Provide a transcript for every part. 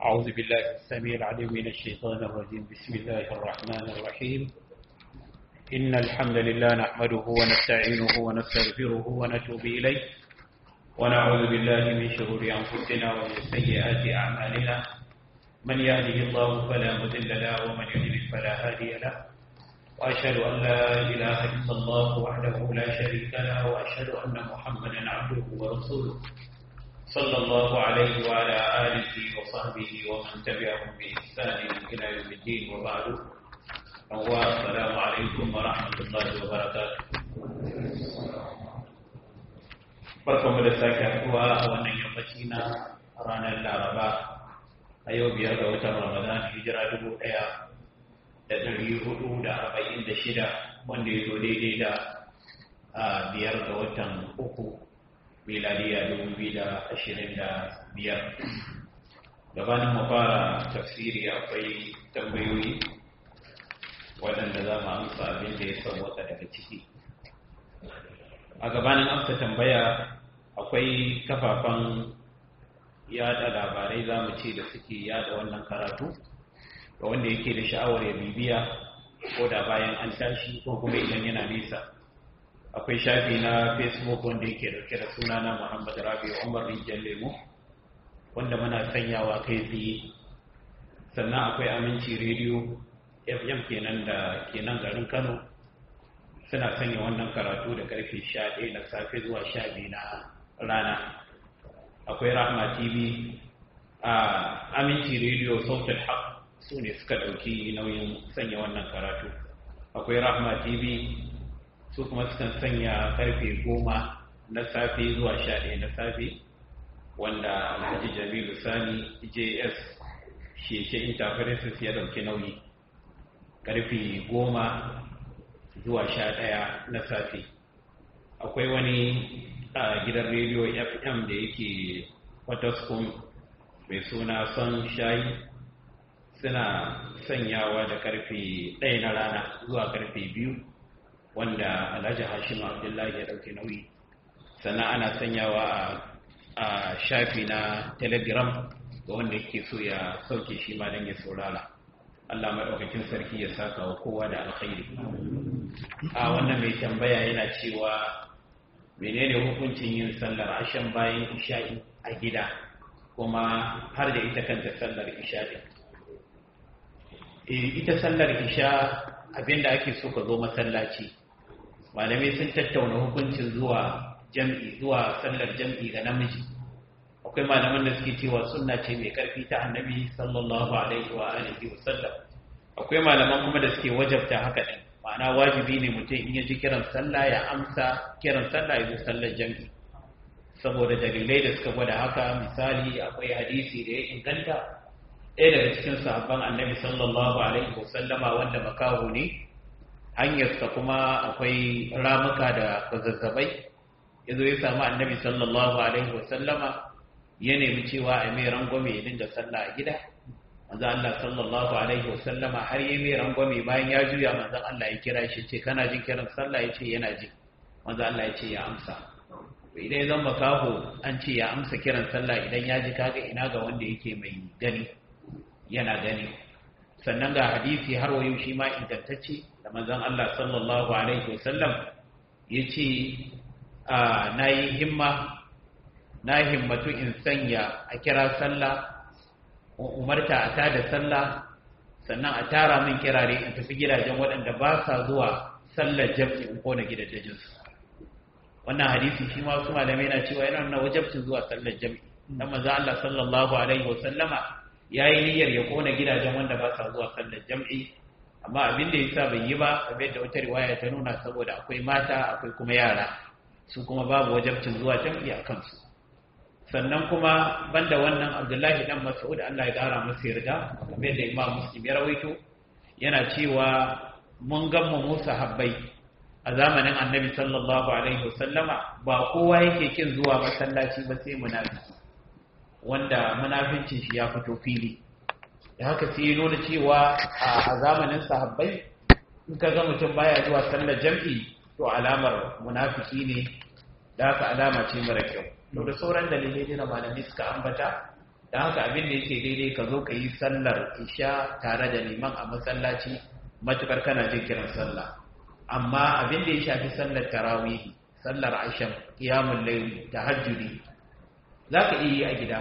أعوذ بالله السميع العليم من الشيطان الرجيم بسم الله الرحمن الرحيم إن الحمد لله نحمده ونستعينه ونستغفره ونتوب إليه ونعوذ بالله من شرور أنفسنا ومن سيئات أعمالنا من يهده الله فلا مضل له ومن يضلل فلا هادي له وأشهد أن لا إله إلا الله وحده لا شريك له وأشهد أن محمدا عبده ورسوله صلى الله عليه وعلى آله وصحبه ومن تبعهم بإحسان إلى يوم الدين وبعد السلام عليكم ورحمة الله وبركاته barkanmu da sake haɗuwa a wannan yammaci na ranar laraba a yau biyar ga watan ramadan hijira dubu ɗaya da ɗari hudu da arba'in da shida wanda ya zo daidai da biyar ga watan uku miladiya dubu biyu da ashirin da biyar gabanin mu fara tafsiri akwai tambayoyi waɗanda za mu amsa abin da ya sauwaka daga ciki a gabanin amsa tambaya akwai kafafen yada labarai za mu ce da suke yada wannan karatu ga wanda yake da sha'awar ya bibiya ko da bayan an tashi ko kuma idan yana nisa akwai shafi na facebook wanda yake dauke da suna na muhammad rabi umar rijiyar lemo wanda muna sanyawa kai tsaye sannan akwai aminci rediyo fm kenan da kenan garin kano suna sanya wannan karatu da karfe 11 na safe zuwa 12 na rana akwai rahma tv a aminci rediyo sautin haq su ne suka dauki nauyin sanya wannan karatu akwai rahma tv su kuma sukan sanya karfe goma na safe zuwa sha ɗaya na safe wanda alhaji jamilu sani js sheke interferences ya ɗauki nauyi karfe goma zuwa sha ɗaya na safe akwai wani a gidan rediyo fm da yake wataskun mai suna son shayi suna sanyawa da karfe ɗaya na rana zuwa karfe biyu wanda alhaji hashim abdullahi ya dauke nauyi sannan ana sanyawa a shafi na telegram ga wanda yake so ya sauke shi ma don ya saurara Allah maɗaukakin sarki ya saka wa kowa da alkhairi a wannan mai tambaya yana cewa menene hukuncin yin sallar ashen bayan isha'i a gida kuma har da ita kanta sallar isha'i ita sallar isha abinda ake so ka zo masallaci malamai sun tattauna hukuncin zuwa jam'i zuwa sallar jam'i ga namiji akwai malaman da suke cewa sunna ce mai karfi ta annabi sallallahu alaihi wa alihi wa sallam akwai malaman kuma da suke wajabta haka din ma'ana wajibi ne mutum in ya ji kiran sallah ya amsa kiran sallah ya zo sallar jam'i saboda dalilai da suka gwada haka misali akwai hadisi da ya inganta ɗaya daga cikin sahabban annabi sallallahu alaihi wa sallama wanda makaho ne hanyarsa kuma akwai ramuka da kwazazzabai ya zo ya samu annabi sallallahu alaihi wasallama ya nemi cewa a mai rangwame ya dinga sallah a gida manzo Allah sallallahu alaihi wasallama har ya mai rangwame bayan ya juya manzo Allah ya kira shi ce kana jin kiran sallah ya ce yana ji manzo Allah ya ce ya amsa idan ya zama kaho an ce ya amsa kiran sallah idan ya ji kaga ina ga wanda yake mai gani yana gani sannan ga hadisi har wayo shi ma ingantacce da manzon Allah sallallahu alaihi wasallam ya ce na yi himma na himmatu in sanya a kira sallah umarta a tada sallah sannan a tara min kirare in tafi gidajen waɗanda ba sa zuwa sallar jam'i in kona gidajensu wannan hadisi shi ma su malamai na cewa yana nuna wajabcin zuwa sallar jam'i dan manzo Allah sallallahu alaihi wasallama yayi niyyar ya kona gidajen wanda ba sa zuwa sallar jam'i amma abin da yasa bai yi ba abin da wata riwaya ta nuna saboda akwai mata akwai kuma yara su kuma babu wajabcin zuwa jam'i a kansu sannan kuma banda wannan abdullahi dan mas'ud Allah ya kara masa yarda kamar da imam muslim ya rawaito yana cewa mun gamma musa habbai a zamanin annabi sallallahu alaihi wasallama ba kowa yake kin zuwa masallaci ba sai munafiki wanda munafincin shi ya fito fili da haka sai ya nuna cewa a zamanin sahabbai in ka ga mutum baya zuwa sallar jam'i to alamar munafiki ne da haka alama ce mara kyau to da sauran dalilai ne na malamai suka ambata da haka abin da yake daidai ka zo ka yi sallar isha tare da liman a masallaci matukar kana jin kiran sallah amma abin da ya shafi sallar tarawihi sallar asham qiyamul layl tahajjudi zaka iya yi a gida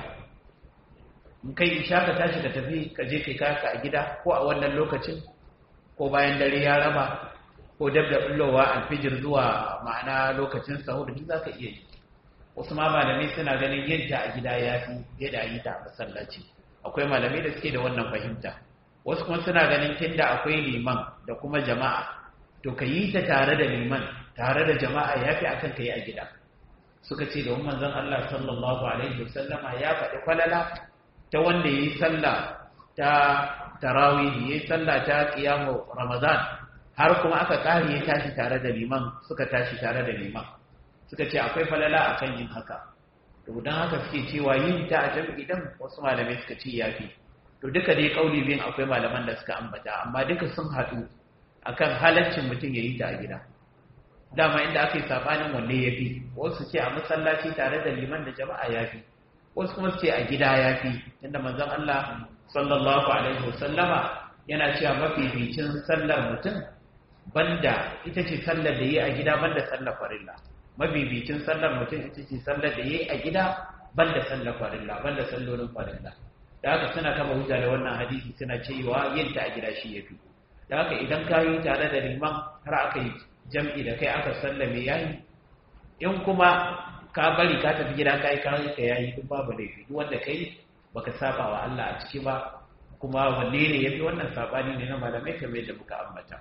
in kai isha ka tashi ka tafi ka je kai kaka a gida ko a wannan lokacin ko bayan dare ya raba ko dab da bullowa alfijir zuwa ma'ana lokacin sahur duk zaka iya yi wasu ma malamai suna ganin yadda a gida ya fi yadda yi ta a masallaci akwai malamai da suke da wannan fahimta wasu kuma suna ganin tunda akwai liman da kuma jama'a to ka yi ta tare da liman tare da jama'a ya fi akan ka yi a gida suka ce da manzon Allah sallallahu alaihi wasallama ya faɗi falala ta wanda ya yi sallah ta tarawih ya yi sallah ta qiyamu ramadan har kuma aka ƙari ya tashi tare da liman suka tashi tare da liman suka ce akwai falala akan yin haka to don haka suke cewa yin ta a jam'i dan wasu malamai suka ce yafi to duka dai kauli biyun akwai malaman da suka ambata amma duka sun haɗu akan halaccin mutum ya yi ta a gida dama inda aka yi sabanin wanne ya fi wasu ce a masallaci tare da liman da jama'a ya fi wasu kuma ce a gida ya fi inda manzon Allah sallallahu alaihi wasallama yana cewa mafificin sallar mutum banda ita ce sallar da yi a gida banda sallar farilla mabibicin sallar mutum ita ce sallar da yi a gida banda sallar farilla banda sallolin farilla da haka suna kama hujja da wannan hadisi suna cewa yin ta a gida shi yafi da haka idan ka yi tare da liman har aka yi jam'i da kai aka sallame yayi in kuma ka bari ka tafi gida kai ka yi ka yayi duk babu laifi duk wanda kai baka saba wa Allah a ciki ba kuma wanne ne yafi wannan sabani ne na malamai kamar yadda muka ambata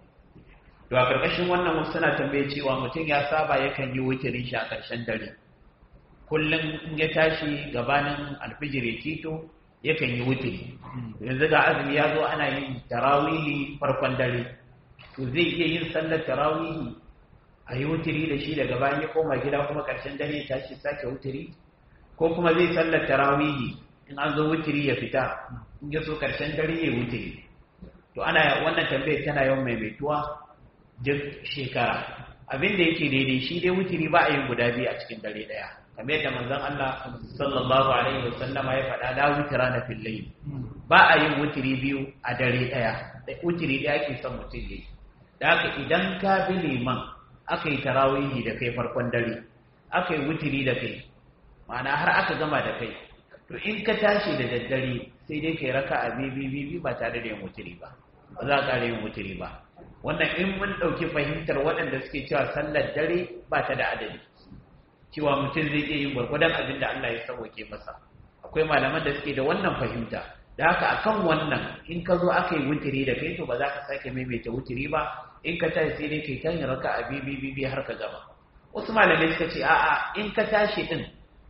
to a karkashin wannan wasu suna tambaye cewa mutum ya saba yakan yi wutirin shi a ƙarshen dare kullum in ya tashi gabanin alfijir ya kito yakan yi wutiri yanzu ga azumi ya zo ana yin tarawihi farkon dare to zai iya yin sallar tarawihi a yi wutiri da shi daga bayan ya koma gida kuma ƙarshen dare ya tashi sake wutiri ko kuma zai sallar tarawihi in an zo wutiri ya fita in ya so ƙarshen dare ya wutiri to ana wannan tambayar tana yawan maimaituwa duk shekara abin da yake daidai shi dai wutiri ba a yin guda biyu a cikin dare daya kamar yadda manzon Allah sallallahu alaihi wasallam ya faɗa la wutira na fil layl ba a yin wutiri biyu a dare daya da wutiri daya ke son mutum yayi da haka idan ka bi liman aka yi tarawihi da kai farkon dare aka yi wutiri da kai ma'ana har aka gama da kai to in ka tashi da daddare sai dai kai raka'a bibi bibi ba tare da yin wutiri ba ba za ka yin wutiri ba wannan in mun ɗauki fahimtar waɗanda suke cewa sallar dare ba ta da adadi cewa mutum zai iya yin gwargwadon abin da Allah ya sauke masa akwai malaman da suke da wannan fahimta da haka akan wannan in ka zo aka yi wutiri da kai to ba za ka sake maimaita wutiri ba in ka tashi sai dai kai kan yi raka a bibi bibi har ka gama wasu malamai suka ce a'a in ka tashi din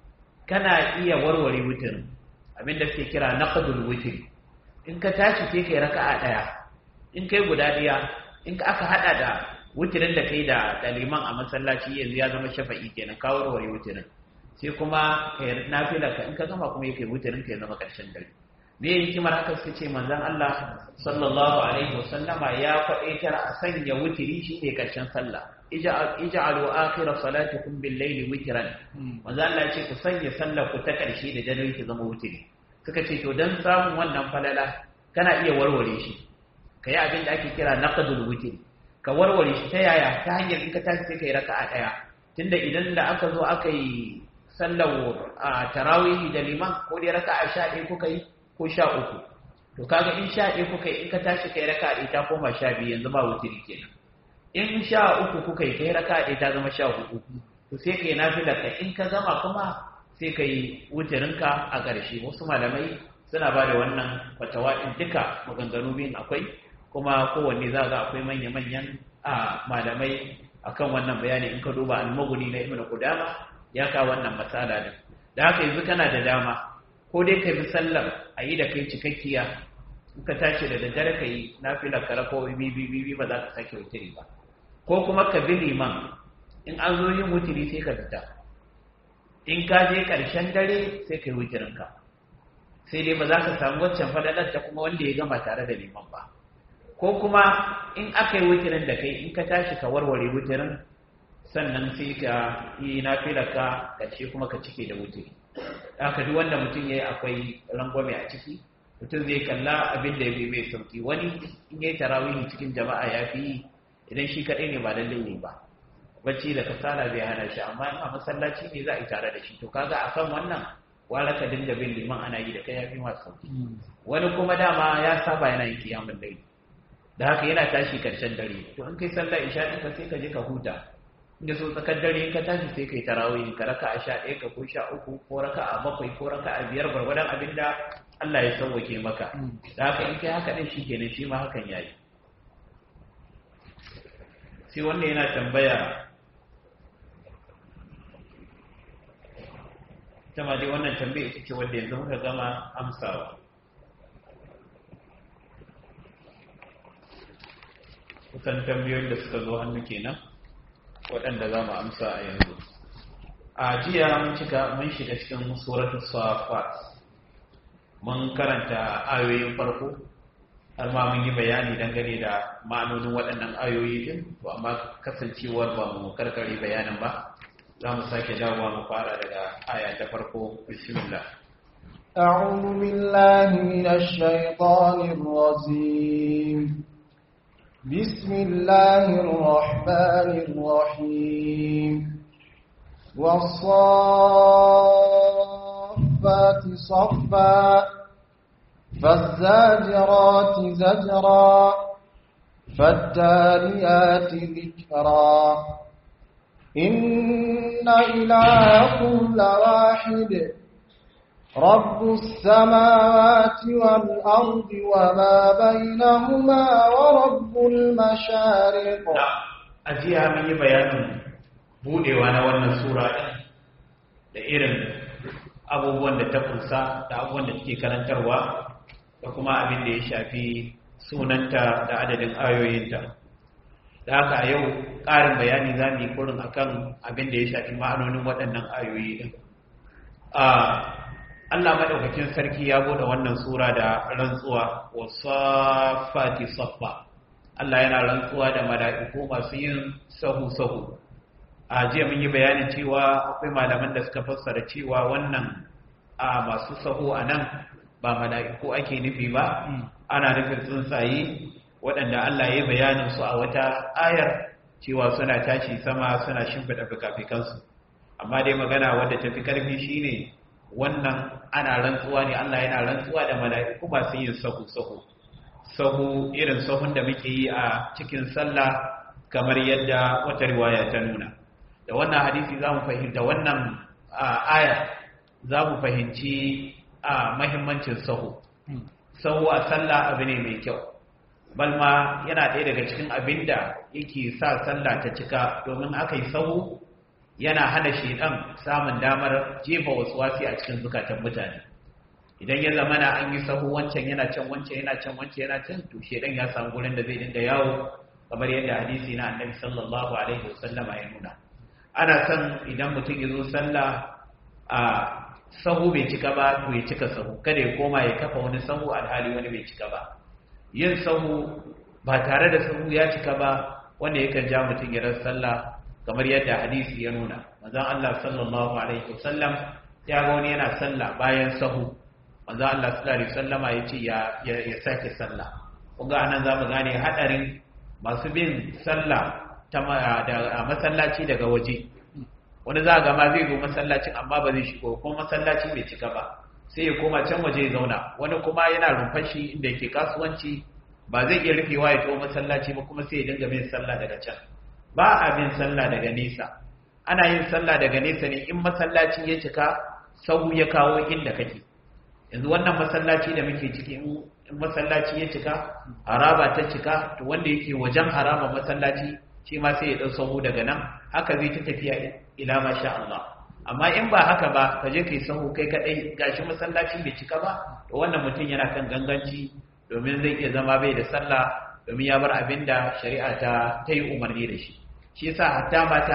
kana iya warware wutirin abin da suke kira naqdul wutiri in ka tashi sai kai raka'a daya in kai guda daya in aka hada da wutirin da kai da daliman a masallaci yanzu ya zama shafa'i kenan ka warware wutirin sai kuma kai nafila ka in ka gama kuma yake wutirin ka ya zama karshen dare me hikimar haka suka ce manzon Allah sallallahu alaihi wasallama ya faɗaitar a sanya wutiri shine karshen sallah ij'alu akhir salatikum bil layli witran manzon Allah ce ku sanya sallar ku ta karshe da dare ki zama wutiri suka ce to dan samun wannan falala kana iya warware shi ka yi abin da ake kira naqdul witr ka warware shi ta yaya ta hanyar in ka tashi sai kai raka'a daya tunda idan da aka zo aka yi sallar tarawih da liman ko dai raka'a 11 kuka yi ko 13 to kaga in 11 kuka yi in ka tashi kai raka'a ɗaya ta koma 12 yanzu ba wutiri kenan in 13 kuka yi kai raka'a ɗaya ta zama 14 to sai kai nafila ka in ka gama kuma sai kai wutirinka a ƙarshe wasu malamai suna ba da wannan fatawa in duka maganganu biyun akwai kuma kowanne za ga akwai manya-manyan a malamai akan wannan bayani in ka duba almaguni na ibn qudama ya ka wannan matsala din da haka yanzu kana da dama ko dai ka bi sallar a yi da kai cikakkiya in ka tashi da daddare ka yi nafila ka rako bibi bibi ba za ka sake wutiri ba ko kuma ka bi liman in an zo yin wutiri sai ka fita in ka je ƙarshen dare sai ka yi wutirinka sai dai ba za ka samu waccan fadalar ta kuma wanda ya gama tare da liman ba ko kuma in aka yi wutirin da kai in ka tashi ka warware wutirin sannan sai ka yi nafilar ka ƙarshe kuma ka cike da wutiri haka duk wanda mutum ya yi akwai rangwame a ciki mutum zai kalla abin da ya bi mai sauki wani in ya yi tarawihi cikin jama'a ya fi yi idan shi kaɗai ne ba lallai ne ba bacci da kasala bai hana shi amma in a masallaci ne za a yi tare da shi to kaga a kan wannan wala ka dinga bin liman ana yi da kai ya fi masu sauki wani kuma dama ya saba yana yin kiyamun dare da haka yana tashi karshen dare to in kai sallah isha ɗinka sai ka je ka huta inda so tsakar dare in ka tashi sai kai tarawih ka raka a sha ɗaya ka ko sha uku ko raka a bakwai ko raka a biyar gwargwadon abin da Allah ya sauwake maka da haka in kai haka ɗin shi kenan shi ma hakan ya yi sai wanda yana tambaya ta ma dai wannan tambaya ita ce wanda yanzu muka gama amsawa kusan tambayoyin da suka zo hannu kenan waɗanda za mu amsa a yanzu a jiya mun cika mun shiga cikin suratu safat mun karanta ayoyin farko har ma mun yi bayani dangane da ma'anonin waɗannan ayoyi din to amma kasancewar ba mu karkare bayanin ba za mu sake dawowa mu fara daga aya ta farko bismillah أعوذ بالله من الشيطان الرجيم بسم الله الرحمن الرحيم والصافات صفا فالزاجرات زجرا فالتاليات ذكرا إن إلهكم لواحد رب السماوات والأرض وما بينهما ورب المشارق أجيها من بيان budewa na wannan sura ɗin da irin abubuwan da ta kunsa da abubuwan da take karantarwa da kuma abin da ya shafi sunanta da adadin ayoyinta da haka a yau ƙarin bayani za mu yi kurin akan abin da ya shafi ma'anonin waɗannan ayoyi ɗin Allah maɗaukakin sarki ya bude wannan sura da rantsuwa wa safati saffa Allah yana rantsuwa da mala'iku masu yin sahu-sahu a jiya mun yi bayanin cewa akwai malaman da suka fassara cewa wannan a masu sahu a nan ba mala'iku ake nufi ba ana nufin tsuntsaye waɗanda Allah ya yi bayanin su a wata ayar cewa suna tashi sama suna shimfiɗa fikafikansu amma dai magana wadda ta fi ƙarfi shine wannan ana rantsuwa ne Allah yana rantsuwa da mala'iku masu yin sahu-sahu sahu irin sahun da muke yi a cikin sallah kamar yadda wata riwaya ta nuna da wannan hadisi za mu fahimta wannan aya za mu fahimci a mahimmancin sahu sahu a sallah abu ne mai kyau balma yana ɗaya daga cikin abin da yake sa sallah ta cika domin aka yi sahu yana hana shedan samun damar jefa wasu wasi a cikin zukatan mutane idan ya zama na an yi sahu wancan yana can wancan yana can wancan yana can to shedan ya samu gurin da zai dinga yawo kamar yadda hadisi na annabi sallallahu alaihi wasallama ya nuna ana son idan mutum ya zo sallah a sahu bai cika ba to ya cika sahu kada ya koma ya kafa wani sahu alhali wani bai cika ba yin sahu ba tare da sahu ya cika ba wanda yakan ja mutum ya rasa sallah kamar yadda hadisi ya nuna manzon Allah sallallahu alaihi wasallam ya ga wani yana sallah bayan sahu manzon Allah sallallahu alaihi wasallama ya ce ya ya sake sallah kun ga anan zamu gane hadarin masu bin sallah a masallaci daga waje wani za ga ma zai zo masallacin amma ba zai shigo ko masallaci bai cika ba sai ya koma can waje ya zauna wani kuma yana rumfar shi inda yake kasuwanci ba zai iya rufewa ya to masallaci ba kuma sai ya dinga bin sallah daga can ba a bin sallah daga nesa ana yin sallah daga nesa ne in masallaci ya cika sau ya kawo inda kake yanzu wannan masallaci da muke ciki in masallaci ya cika haraba ta cika to wanda yake wajen haraba masallaci shi ma sai ya ɗau sahu daga nan haka zai ta tafiya ila ma sha Allah amma in ba haka ba ka je kai sahu kai kadai gashi masallaci bai cika ba to wannan mutum yana kan ganganci domin zai iya zama bai da sallah domin ya bar abin da shari'a ta ta yi umarni da shi shi yasa hatta mata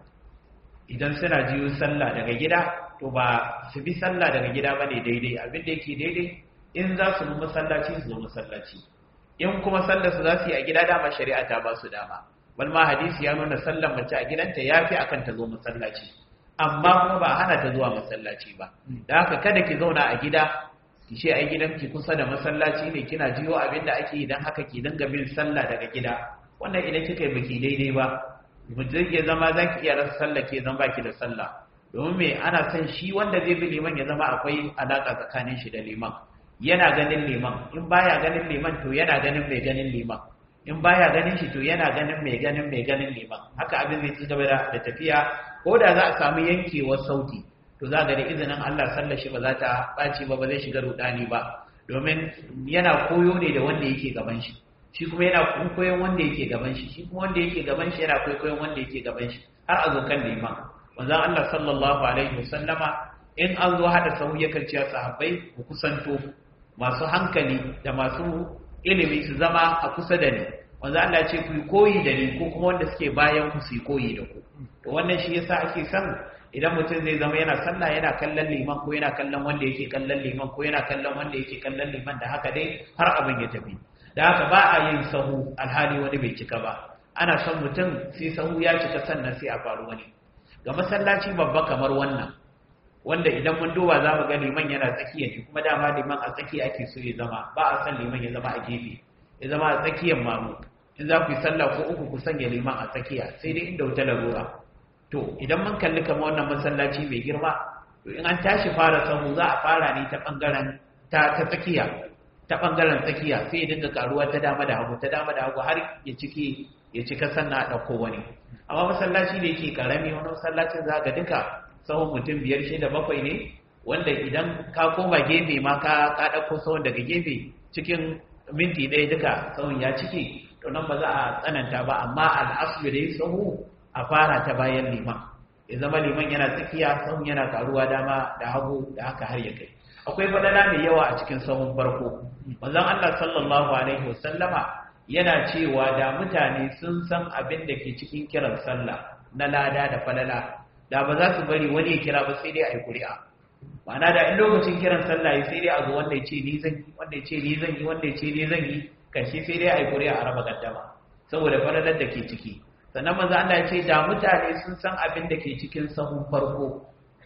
idan suna jiyo sallah daga gida to ba su bi sallah daga gida ba ne daidai abin da yake daidai in za su bi masallaci su zo masallaci in kuma sallar su za su yi a gida dama shari'a ta ba su dama bal ma hadisi ya nuna sallar mace a gidanta ya fi akan ta zo masallaci amma kuma ba hana ta zuwa masallaci ba da haka kada ki zauna a gida ki ce ai gidanki kusa da masallaci ne kina jiyo abin da ake yi don haka ki dinga bin sallah daga gida wannan idan kika yi baki daidai ba mutum ya zama za ki iya rasa sallah ke zama baki da sallah domin me ana son shi wanda zai bi liman ya zama akwai alaka tsakanin shi da liman yana ganin liman in baya ganin liman to yana ganin mai ganin liman in baya ganin shi to yana ganin mai ganin mai ganin liman haka abin zai ci gaba da tafiya ko da za a samu yankewar sauti to za ga da izinin Allah sallar shi ba za ta ɓaci ba ba zai shiga rudani ba domin yana koyo ne da wanda yake gaban shi shi kuma yana koyon wanda yake gaban shi shi kuma wanda yake gaban shi yana koyon wanda yake gaban shi har a zo kan liman manzon Allah sallallahu alaihi wasallama in an zo hada sahu yakan ce sahabbai ku kusanto masu hankali da masu ilimi su zama a kusa da ni manzon Allah ce ku koyi da ni ko kuma wanda suke bayan ku su koyi da ku to wannan shi yasa ake son idan mutum zai zama yana sallah yana kallon liman ko yana kallon wanda yake kallon liman ko yana kallon wanda yake kallon liman da haka dai har abin ya tafi da haka ba a yin sahu alhali wani bai cika ba ana son mutum sai sahu ya cika sannan sai a faru wani ga masallaci babba kamar wannan wanda idan mun duba za mu ga liman yana tsakiya ne kuma dama liman a tsakiya ake so ya zama ba a son liman ya zama a gefe ya zama a tsakiyar mamu in za ku yi sallah ko uku ku sanya liman a tsakiya sai dai inda wuta larura to idan mun kalli kamar wannan masallaci mai girma to in an tashi fara sahu za a fara ne ta bangaren ta ta tsakiya ta bangaren tsakiya sai ya dinga karuwa ta dama da hagu ta dama da hagu har ya cike ya cika sannan a ɗauko wani amma masallaci da yake karami wani masallacin za ga duka sahun mutum biyar shida bakwai ne wanda idan ka koma gefe ma ka ka ɗauko sahun daga gefe cikin minti ɗaya duka sahun ya cike to nan ba za a tsananta ba amma al'aslu da ya sahu a fara ta bayan liman ya zama liman yana tsakiya sahun yana karuwa dama da hagu da haka har ya kai akwai fadala mai yawa a cikin sahun farko manzon Allah sallallahu alaihi wasallama yana cewa da mutane sun san abin da ke cikin kiran sallah na lada da falala da ba za su bari wani ya kira ba sai dai a yi kuri'a ma'ana da in lokacin kiran sallah ya sai dai a zo wanda ya ce ni zan yi wanda ya ce ni zan yi wanda ya ce ni zan yi karshe sai dai a yi kuri'a a raba gaddama saboda falalar da ke ciki sannan manzo Allah ya ce da mutane sun san abin da ke cikin sahun farko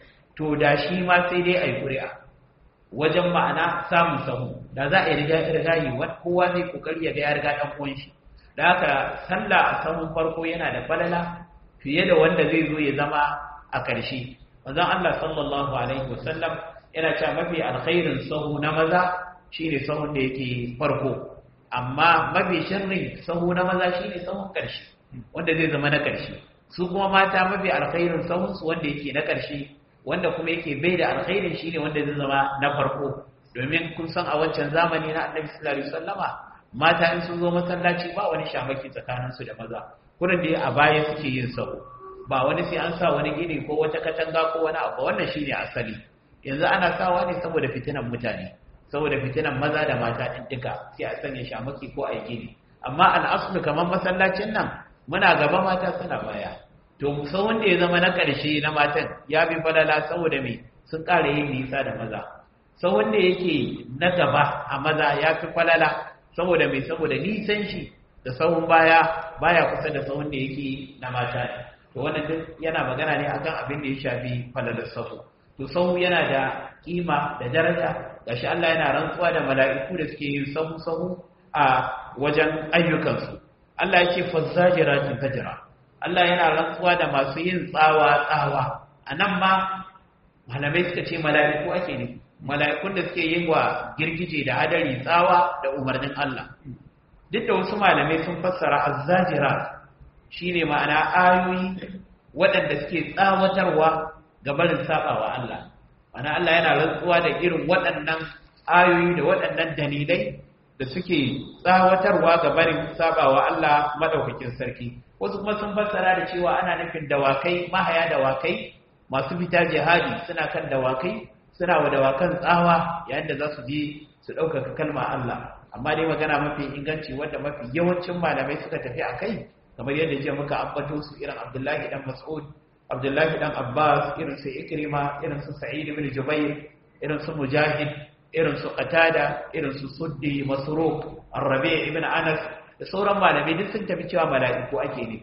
to da shi ma sai dai a yi kuri'a wajen ma'ana samun sahu da za a yi riga rigayi kowa zai kokari ya ga ya riga dan uwan shi da haka sallah a sahun farko yana da falala fiye da wanda zai zo ya zama a ƙarshe manzon Allah sallallahu alaihi wasallam yana cewa mafi alkhairin sahu na maza shine sahun da yake farko amma mafi sharrin sahu na maza shine sahun ƙarshe wanda zai zama na ƙarshe su kuma mata mafi alkhairin sahun su wanda yake na ƙarshe wanda kuma yake bai da alkhairin shine wanda zai zama na farko domin kun san a wancan zamani na Annabi sallallahu alaihi wasallama mata in sun zo masallaci ba wani shamaki tsakanin su da maza kurin da a baya suke yin sahu ba wani sai an sa wani gini ko wata katanga ko wani abu wannan shine asali yanzu ana sawa ne saboda fitinan mutane saboda fitinan maza da mata din duka sai a sanya shamaki ko a yi gini amma al'aslu kamar masallacin nan muna gaba mata suna baya to sau wanda ya zama na ƙarshe na matan ya bi falala saboda mai sun ƙara yin nisa da maza sau wanda yake na gaba a maza ya fi falala saboda mai saboda nisan shi da sahun baya baya kusa da sahun da yake na mata ne to wannan duk yana magana ne akan abin da ya shafi falalar sahu to sahu yana da kima da daraja gashi Allah yana rantsuwa da mala'iku da suke yin sahu sahu a wajen ayyukansu Allah ya ce fazzajiratin fajra Allah yana rantsuwa da masu yin tsawa tsawa a nan ma malamai suka ce mala'iku ake ne mala'ikun da suke yin wa girgije da hadari tsawa da umarnin Allah duk da wasu malamai sun fassara azzajira shine ma'ana ayoyi waɗanda suke tsawatarwa ga barin sabawa Allah ma'ana Allah yana rantsuwa da irin waɗannan ayoyi da waɗannan dalilai da suke tsawatarwa ga barin sabawa Allah madaukakin sarki wasu kuma sun fassara da cewa ana nufin dawakai mahaya dawakai masu fita jihadi suna kan dawakai suna wa dawakan tsawa yayin da za su je su ɗaukaka kalma Allah amma dai magana mafi inganci wanda mafi yawancin malamai suka tafi a kai kamar yadda jiya muka ambato su irin Abdullahi dan Mas'ud Abdullahi dan Abbas irin su Ikrima irin su Sa'id ibn Jubair irin su Mujahid irin su Qatada irin su Suddi Masruq Ar-Rabi' ibn Anas da sauran malamai duk sun tafi cewa mala'iku ake nufi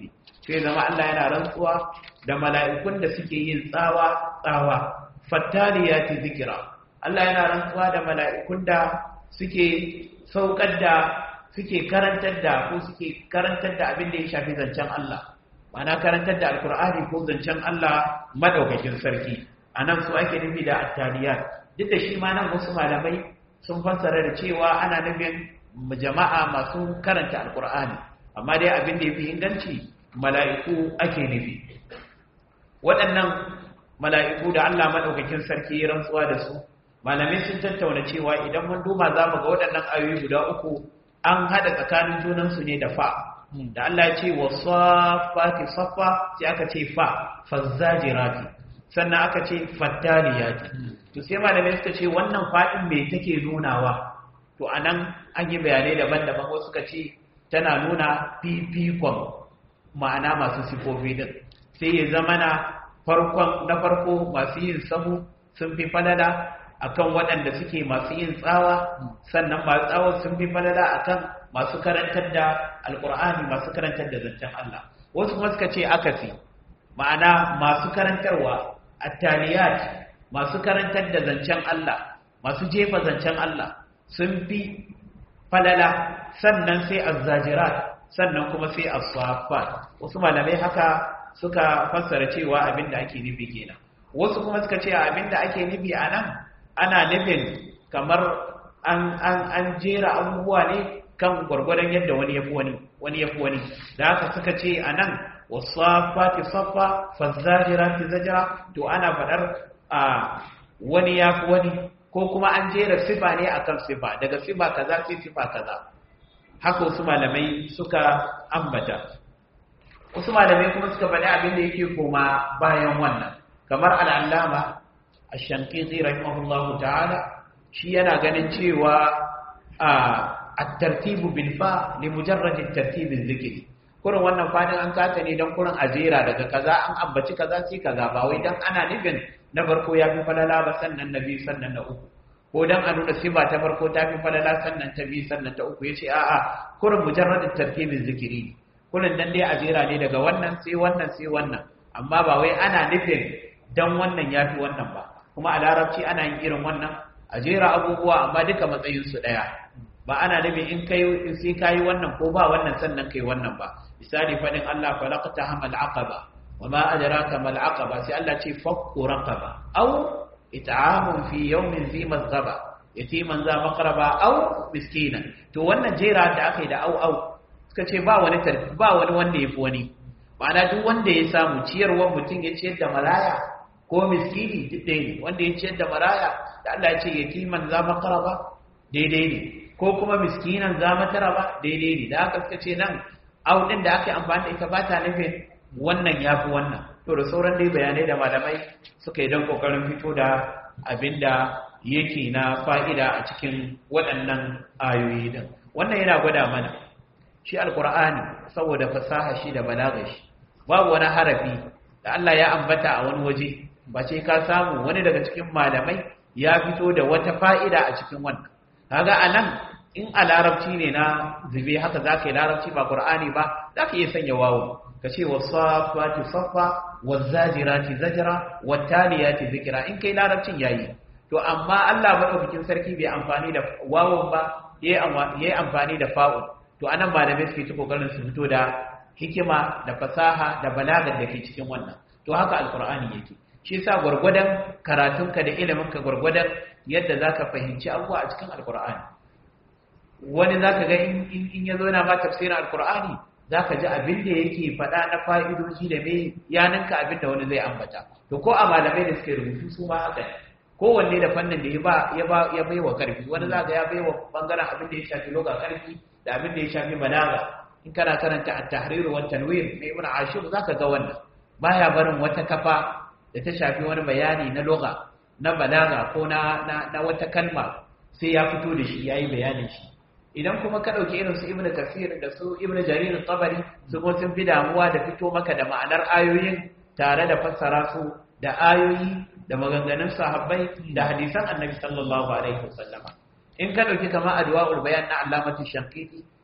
sai zama Allah yana rantsuwa da mala'ikun da suke yin tsawa tsawa fattaliyati zikira Allah yana rantsuwa da mala'ikun da suke saukar da suke karantar da ko suke karantar da abin da ya shafi zancen Allah ma'ana karantar da alkur'ani ko zancen Allah madaukakin sarki anan su ake nufi da attaliyat duk da shi ma nan wasu malamai sun fassara da cewa ana nufin jama'a masu karanta alkur'ani amma dai abin da ya fi inganci mala'iku ake nufi waɗannan mala'iku da Allah maɗaukakin sarki ya rantsuwa da su malamai sun tattauna cewa idan mun duma za mu ga waɗannan ayoyi guda uku an haɗa tsakanin junansu ne da fa da Allah ya ce wa safati safa sai aka ce fa fazzajirati sannan aka ce fattaliyati to sai malamai suka ce wannan faɗin me take nunawa to anan an yi bayanai daban-daban wasu suka ce tana nuna fifikon ma'ana masu sifofi din sai ya zama na farkon na farko masu yin sahu sun fi falala akan waɗanda suke masu yin tsawa sannan masu tsawa sun fi falala akan masu karantar da alkur'ani masu karantar da zancen Allah wasu kuma suka ce akasi ma'ana masu karantarwa attaliyat masu karantar da zancen Allah masu jefa zancen Allah sun fi falala sannan sai azzajirat sannan kuma sai as-saffat wasu malamai haka suka fassara cewa abinda ake nufi kenan wasu kuma suka ce abinda ake nufi anan ana nufin kamar an an an jera abubuwa ne kan gwargwadon yadda wani yafi wani wani yafi wani da haka suka ce anan wasafati saffa fazzajirati zajra to ana fadar a wani yafi wani ko kuma an jera sifa ne akan sifa daga sifa kaza sai sifa kaza haka wasu malamai suka ambata wasu malamai kuma suka faɗi abin da yake koma bayan wannan kamar al'allama a shankiti rahimahullahu ta'ala shi yana ganin cewa a tartibu bilfa ne mujarrajin tartibin zikiri kurin wannan fadin an kata ne don kurin ajera daga kaza an ambaci kaza sai kaza ba wai don ana nufin na farko ya fi falala ba sannan na biyu sannan na uku ko dan a nuna siba ta farko ta fi falala sannan ta biyu sannan ta uku yace a'a kurin mujarradin tartibin zikiri kurin dan dai ajera ne daga wannan sai wannan sai wannan amma ba wai ana nufin dan wannan yafi wannan ba kuma a larabci ana yin irin wannan ajera abubuwa amma duka matsayin su daya ba ana nufin in kai in sai kai wannan ko ba wannan sannan kai wannan ba misali fadin Allah falaqta hamal aqaba wama adraka mal aqaba sai Allah ce fakku raqaba aw it'amun fi yawmin zi mazgaba yatiman za maqraba aw miskina to wannan jera da aka yi da au au suka ce ba wani tarfi ba wani wanda yafi wani ma'ana duk wanda ya samu ciyarwar mutum ya ciyar da maraya ko miskini duk ɗaya ne wanda ya ciyar da maraya da Allah ya ce yatiman za maqraba daidai ne ko kuma miskinan za mataraba daidai ne da aka suka ce nan au din da aka yi amfani da ita ba ta nufin wannan yafi wannan to da sauran dai bayanai da malamai suka yi don kokarin fito da abinda yake na fa'ida a cikin waɗannan ayoyi din wannan yana gwada mana shi alkur'ani saboda fasaha shi da balaga shi babu wani harafi da Allah ya ambata a wani waje ba ce ka samu wani daga cikin malamai ya fito da wata fa'ida a cikin wannan kaga anan in a larabci ne na zube haka za ka yi larabci ba ƙur'ani ba za ka iya sanya wawo ka ce wasafati safa wazajirati zajra wattaliyati zikra in kai larabcin yayi to amma Allah madaukakin sarki bai amfani da wawon ba yayi amfani da fa'ul to anan malamai suke ta kokarin su fito da hikima da fasaha da balagar da ke cikin wannan to haka alqur'ani yake shi yasa gurgurdan karatunka da iliminka gurgurdan yadda zaka fahimci abubuwa a cikin alqur'ani wani zaka ga in in yazo yana ma tafsirin alqur'ani za ka ji abin da yake faɗa na fa'idoji da mai yaninka abin da wani zai ambata to ko a malamai da suke rubutu su ma haka ne kowanne da fannin da ya bai wa ƙarfi wani za ka ya bai wa ɓangaren abin da ya shafi loga ƙarfi da abin da ya shafi balaga in kana karanta a tahriru wa tanwir na ibn ashur za ka ga wannan baya barin wata kafa da ta shafi wani bayani na loga na balaga ko na wata kalma sai ya fito da shi ya yi bayanin shi idan kuma ka ɗauki irin su ibn kasir da su ibn jarir tabari su ko sun fi damuwa da fito maka da ma'anar ayoyin tare da fassara su da ayoyi da maganganun sahabbai da hadisan annabi sallallahu alaihi wasallam in ka ɗauki kama adwa'ul bayan na allamati shankiti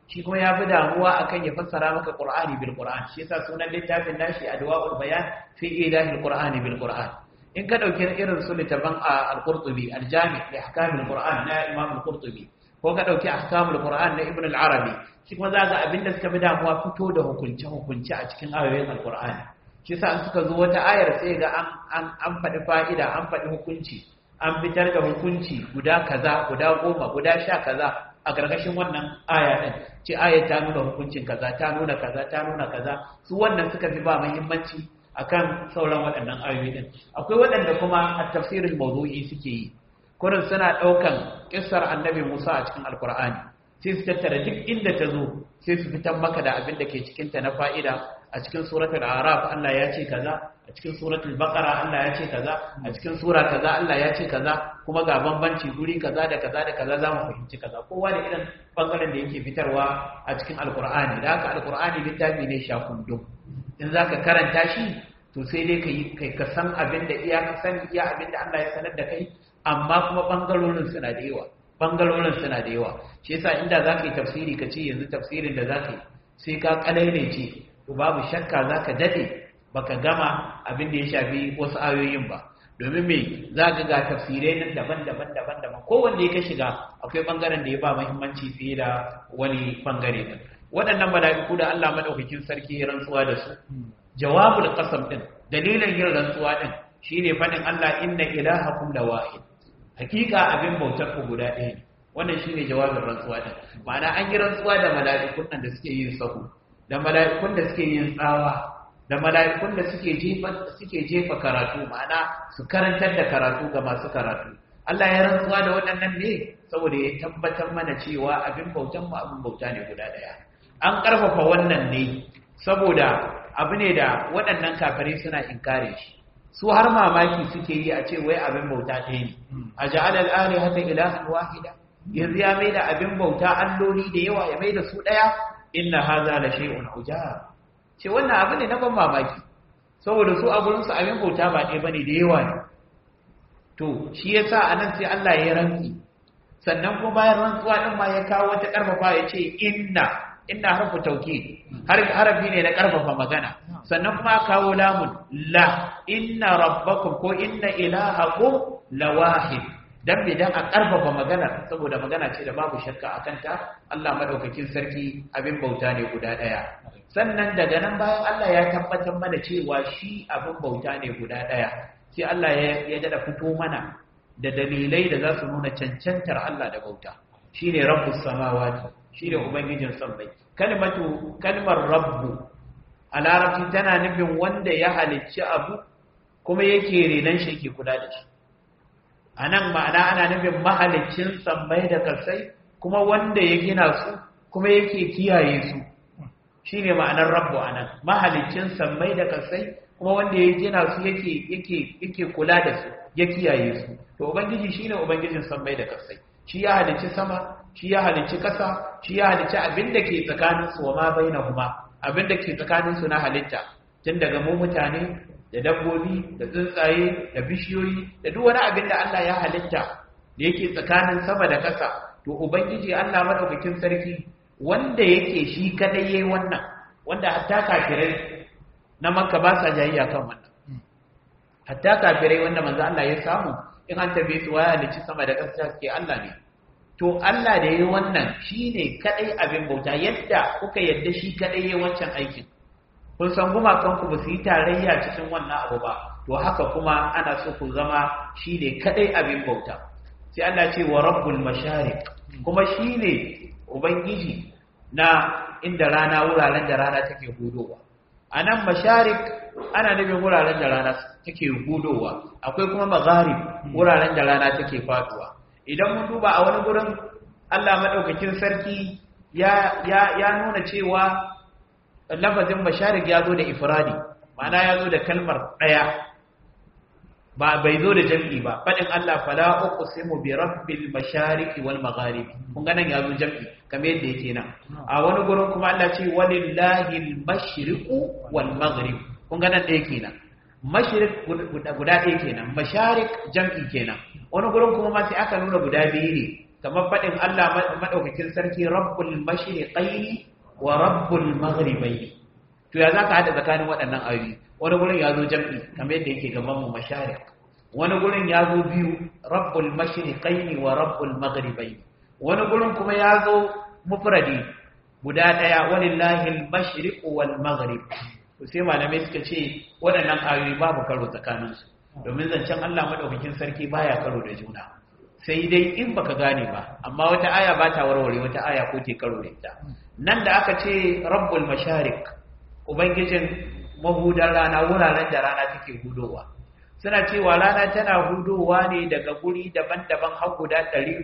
shi kuma ya fi damuwa akan ya fassara maka qur'ani bil qur'an shi yasa sunan littafin nashi adwaul bayan fi ilahil qur'ani bil qur'an in ka dauki irin su littafin al-qurtubi al-jami li ahkamil qur'an na imam al-qurtubi ko ka dauki ahkamul qur'an na ibn al-arabi shi kuma za ga abinda suka fi damuwa fito da hukunce hukunce a cikin ayoyin al-qur'ani shi yasa an suka zo wata ayar sai ga an an an faɗi fa'ida an faɗi hukunci an fitar da hukunci guda kaza guda goma guda sha kaza a gargashin wannan aya ɗin ce aya ta nuna hukuncin kaza ta nuna kaza ta nuna kaza su wannan suka fi ba muhimmanci akan sauran waɗannan ayoyi ɗin akwai waɗanda kuma a tafsirin mawdu'i suke yi kurin suna ɗaukan kissar annabi Musa a cikin alkur'ani sai su tattara duk inda ta zo sai su fitar maka da abin da ke cikinta na fa'ida a cikin suratul araf Allah ya ce kaza a cikin suratul baqara Allah ya ce kaza a cikin sura kaza Allah ya ce kaza kuma ga bambanci guri kaza da kaza da kaza za mu fahimci kaza kowa da irin bangaren da yake fitarwa a cikin alkur'ani da haka alkur'ani littafi ne shakundum in zaka karanta shi to sai dai kai kai ka san abin da iya ka san iya abin da Allah ya sanar da kai amma kuma bangarorin suna da yawa bangarorin suna da yawa shi yasa inda zaka yi tafsiri ka ce yanzu tafsirin da zaka yi sai ka kalaile ce to babu shakka zaka dade baka gama abin da ya shafi wasu ayoyin ba domin me za ka ga tafsirai nan daban-daban daban-daban kowanne ya ka shiga akwai bangaren da ya ba muhimmanci fiye da wani bangare din waɗannan mala'iku da Allah madaukakin sarki ya rantsuwa da su jawabul qasam din dalilin yin rantsuwa din shine fadin Allah inna ilahakum lawahid hakika abin bautar ku guda ɗaya ne wannan shine jawabin rantsuwa din ma'ana an yi rantsuwa da mala'ikun nan da suke yin sahu da mala'ikun da suke yin tsawa da mala'ikun da suke jefa suke jefa karatu ma'ana su karantar da karatu ga masu karatu Allah ya rantsuwa da waɗannan ne saboda ya tabbatar mana cewa abin bautan mu abin bauta ne guda ɗaya an ƙarfafa wannan ne saboda abu ne da waɗannan kafirai suna inkare shi su har mamaki suke yi a ce wai abin bauta ɗaya ne a ja'ala al'ali hata ilahan wahida yanzu ya mai da abin bauta alloli da yawa ya mai da su ɗaya inna haza la shay'un ujab ce wannan abu ne na ban mamaki saboda su a gurin su abin bauta ba ɗaya bane da yawa ne to shi yasa anan sai Allah ya rantsi sannan kuma bayan rantsuwa din ma ya kawo wata karfafa ya ce inna inna harfu tauki harafi ne na karfafa magana sannan kuma kawo lamun la inna rabbakum ko inna ilahakum lawahid dan bidan a karfafa magana saboda magana ce da babu shakka akan ta Allah madaukakin sarki abin bauta ne guda daya sannan daga nan bayan Allah ya tabbatar mana cewa shi abin bauta ne guda daya sai Allah ya dada fito mana da dalilai da za su nuna cancantar Allah da bauta shine rabbus samawati shine ubangijin sammai kalmatu kalmar rabbu a larabci tana nufin wanda ya halicci abu kuma yake renon shi yake kula da shi a nan ma'ana ana nufin mahaliccin sammai da kasai kuma wanda ya gina su kuma yake kiyaye su shi ne ma'anar rabbu a nan mahaliccin sammai da kasai kuma wanda ya gina su yake kula da su ya kiyaye su to ubangiji shi ne ubangijin sammai da kasai shi ya halicci sama shi ya halicci ƙasa shi ya halicci abin da ke tsakaninsu wa ma bai na kuma abin da ke tsakaninsu na halitta tun daga mu mutane da dabbobi da tsuntsaye da bishiyoyi da duk wani abin da Allah ya halitta da yake tsakanin sama da ƙasa to ubangiji Allah madaukakin sarki wanda yake shi kadai yayi wannan wanda hatta kafirai na makka ba sa jayayya kan wannan hatta kafirai wanda manzo Allah ya samu in an tabe su waya halicci sama da ƙasa suke Allah ne to Allah da yayi wannan shine kadai abin bauta yadda kuka yadda shi kadai yayi wancan aikin kun san gumakan ku ba su yi tarayya cikin wannan abu ba to haka kuma ana so ku zama shine kadai abin bauta sai Allah ce wa rabbul mashariq kuma shine ubangiji na inda rana wuraren da rana take hudowa anan masharik ana nufin wuraren da rana take hudowa akwai kuma magharib wuraren da rana take faduwa idan mun duba a wani gurin Allah madaukakin sarki ya ya ya nuna cewa lafazin masharik ya zo da ifradi ma'ana ya zo da kalmar daya ba bai zo da jam'i ba fadin Allah fala uqsimu bi rabbil mashariqi wal magharibi kun ga nan ya zo jam'i kamar yadda yake nan a wani gurin kuma Allah ce walillahi al mashriqu wal maghrib kun ga nan da yake nan mashriq guda ɗaya kenan masharik jam'i kenan wani gurin kuma ma sai aka nuna guda biyu ne kamar faɗin Allah madaukakin sarki rabbul mashriqaini wa rabbul maghribaini to ya zaka hada tsakanin waɗannan ayoyi wani gurin ya zo jam'i kamar yadda yake gaban mu masharik wani gurin ya zo biyu rabbul mashriqaini wa rabbul maghribaini wani gurin kuma ya zo mufradi guda daya walillahi al-mashriq wal maghrib to sai malamai suka ce waɗannan ayoyi babu karo tsakanin su domin zancen Allah madaukakin sarki baya karo da juna sai dai in baka gane ba amma wata aya ba ta warware wata aya ko ke karo da ita nan da aka ce rabbul masharik ubangijin mahudar rana wuraren da rana take hudowa suna cewa rana tana hudowa ne daga guri daban-daban har guda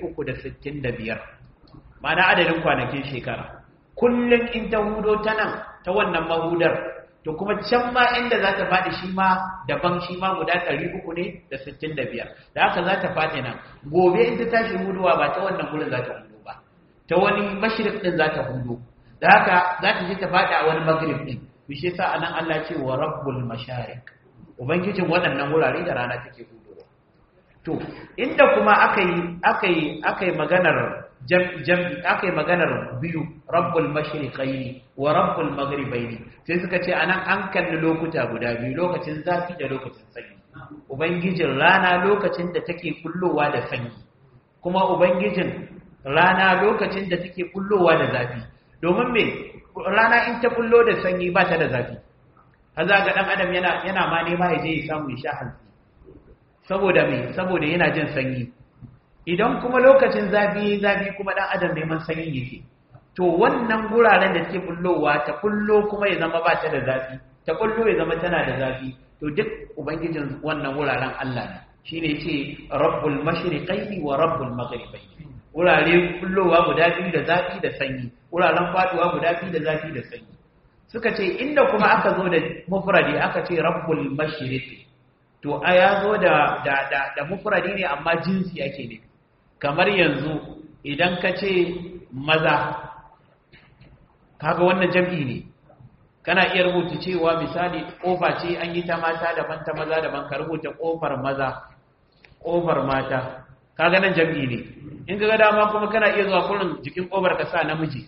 365 mana adadin kwanakin shekara kullum in ta hudo ta nan ta wannan mahudar to kuma can ma inda za ta faɗi shi ma daban shi ma guda 300 ne da 65 da haka za ta faɗi nan gobe in ta tashi hudowa ba ta wannan gurin za ta hudo ba ta wani mashirik din za ta hudo da haka za ta je ta faɗi a wani magrib din bishe sa anan Allah ce wa rabbul masharik ubangijin waɗannan wurare da rana take hudowa to inda kuma aka yi aka yi aka yi maganar jam'i aka yi maganar biyu rabbul mashriqaini wa rabbul maghribaini sai suka ce anan an kalli lokuta guda biyu lokacin zafi da lokacin sanyi ubangijin rana lokacin da take kullowa da sanyi kuma ubangijin rana lokacin da take kullowa da zafi domin me rana in ta kullo da sanyi ba ta da zafi haza ga dan adam yana yana ma nema ya je ya samu ya sha hantsi saboda me saboda yana jin sanyi idan kuma lokacin zafi zafi kuma dan adam neman sanyi yake to wannan guraren da take kullowa ta kullo kuma ya zama ba ta da zafi ta kullo ya zama tana da zafi to duk ubangijin wannan wuraren Allah ne shine yace rabbul mashriqaini wa rabbul maghribaini wurare kullowa guda biyu da zafi da sanyi wuraren faduwa guda biyu da zafi da sanyi suka ce inda kuma aka zo da mufradi aka ce rabbul mashriqi to a ya zo da da da, da mufradi ne amma jinsi ake ne kamar yanzu idan ka ce maza kaga wannan jam'i ne kana iya rubuta cewa misali kofa ce an yi ta mata daban ta maza daban ka rubuta kofar maza kofar mata kaga nan jam'i ne in ga dama kuma kana iya zuwa kullun jikin kofar ka sa namiji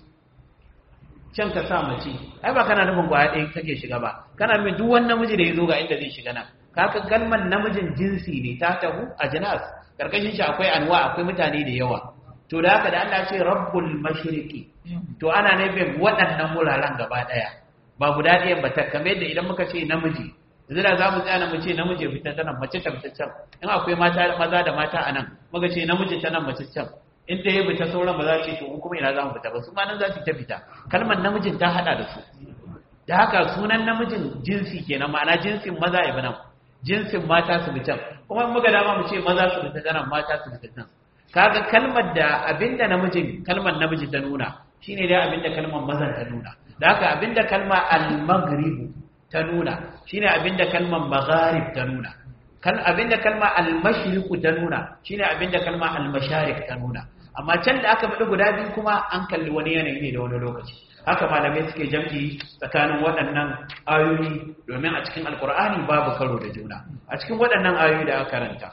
can ka sa mace ai ba kana nufin kwaya ɗaya kake shiga ba kana nufin duk wani namiji da ya zo ga inda zai shiga nan kaka galman namijin jinsi ne ta tahu a jinas karkashin shi akwai anwa akwai mutane da yawa to da haka da Allah ce rabbul mashriqi to ana nufin waɗannan wuraren gaba ɗaya ba guda ɗayan ba ta kamar yadda idan muka ce namiji yanzu da za mu tsaya mu ce namiji fita ta nan mace ta fita can in akwai mata maza da mata a nan muka ce namiji ta nan mace can in ta yi fita sauran ba za su ce to kuma ina za mu fita ba su ma nan za su ta fita kalmar namijin ta hada da su da haka sunan namijin jinsi kenan ma'ana jinsin maza ya nan jinsin mata su fitan kuma muka dama mu ce maza su fita nan mata su fita nan kaga kalmar da abinda namijin kalmar namiji ta nuna shine dai abinda kalmar mazan ta nuna da haka abinda kalma al-maghrib ta nuna shine abinda kalmar magharib ta nuna kan abinda kalma al-mashriq ta nuna shine abinda kalma al-masharik ta nuna amma can da aka faɗi guda biyu kuma an kalli wani yanayi ne da wani lokaci haka malamai suke jam'i tsakanin waɗannan ayoyi domin a cikin alkur'ani babu karo da juna a cikin waɗannan ayoyi da aka karanta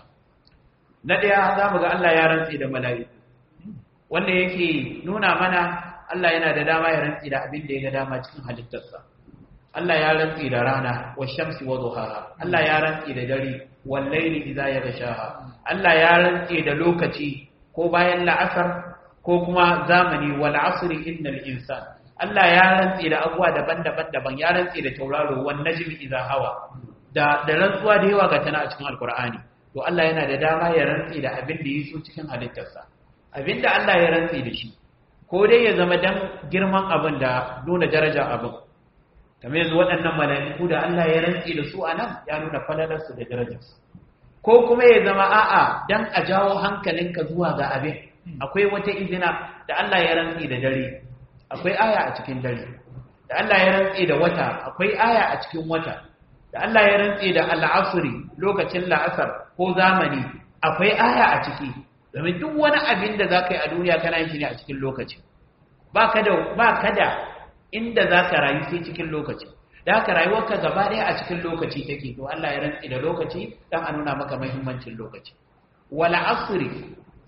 na ɗaya za mu ga Allah ya rantsi da mala'iku wanda yake nuna mana Allah yana da dama ya rantsi da abin da ya ga dama cikin halittarsa Allah ya rantsi da rana wa shamsi wa duhaha Allah ya rantsi da dare wal layli idza yaghshaha Allah ya rantsi da lokaci ko bayan la'asar ko kuma zamani wal asri innal insana Allah ya rantse da abuwa daban-daban daban ya rantse da tauraro wan najmi idza hawa da da rantsuwa da yawa ga tana a cikin alqur'ani to Allah yana da dama ya rantse da abin da yaso cikin halittarsa abinda Allah ya rantse da shi ko dai ya zama dan girman abin da nuna daraja abin kamar yanzu waɗannan mala'iku da Allah ya rantse da su anan ya nuna falalarsu da darajarsu ko kuma ya zama a'a dan a jawo hankalinka zuwa ga abin akwai wata izina da Allah ya rantse da dare akwai aya a cikin dare da Allah ya rantse da wata akwai aya a cikin wata da Allah ya rantse da al'asri lokacin la'asar ko zamani akwai aya a ciki domin duk wani abin da zaka yi a duniya kana yin shi ne a cikin lokaci ba ka da ba ka da inda zaka rayu sai cikin lokaci da haka rayuwarka gaba ɗaya a cikin lokaci take to Allah ya rantse da lokaci dan a nuna maka muhimmancin lokaci wal asri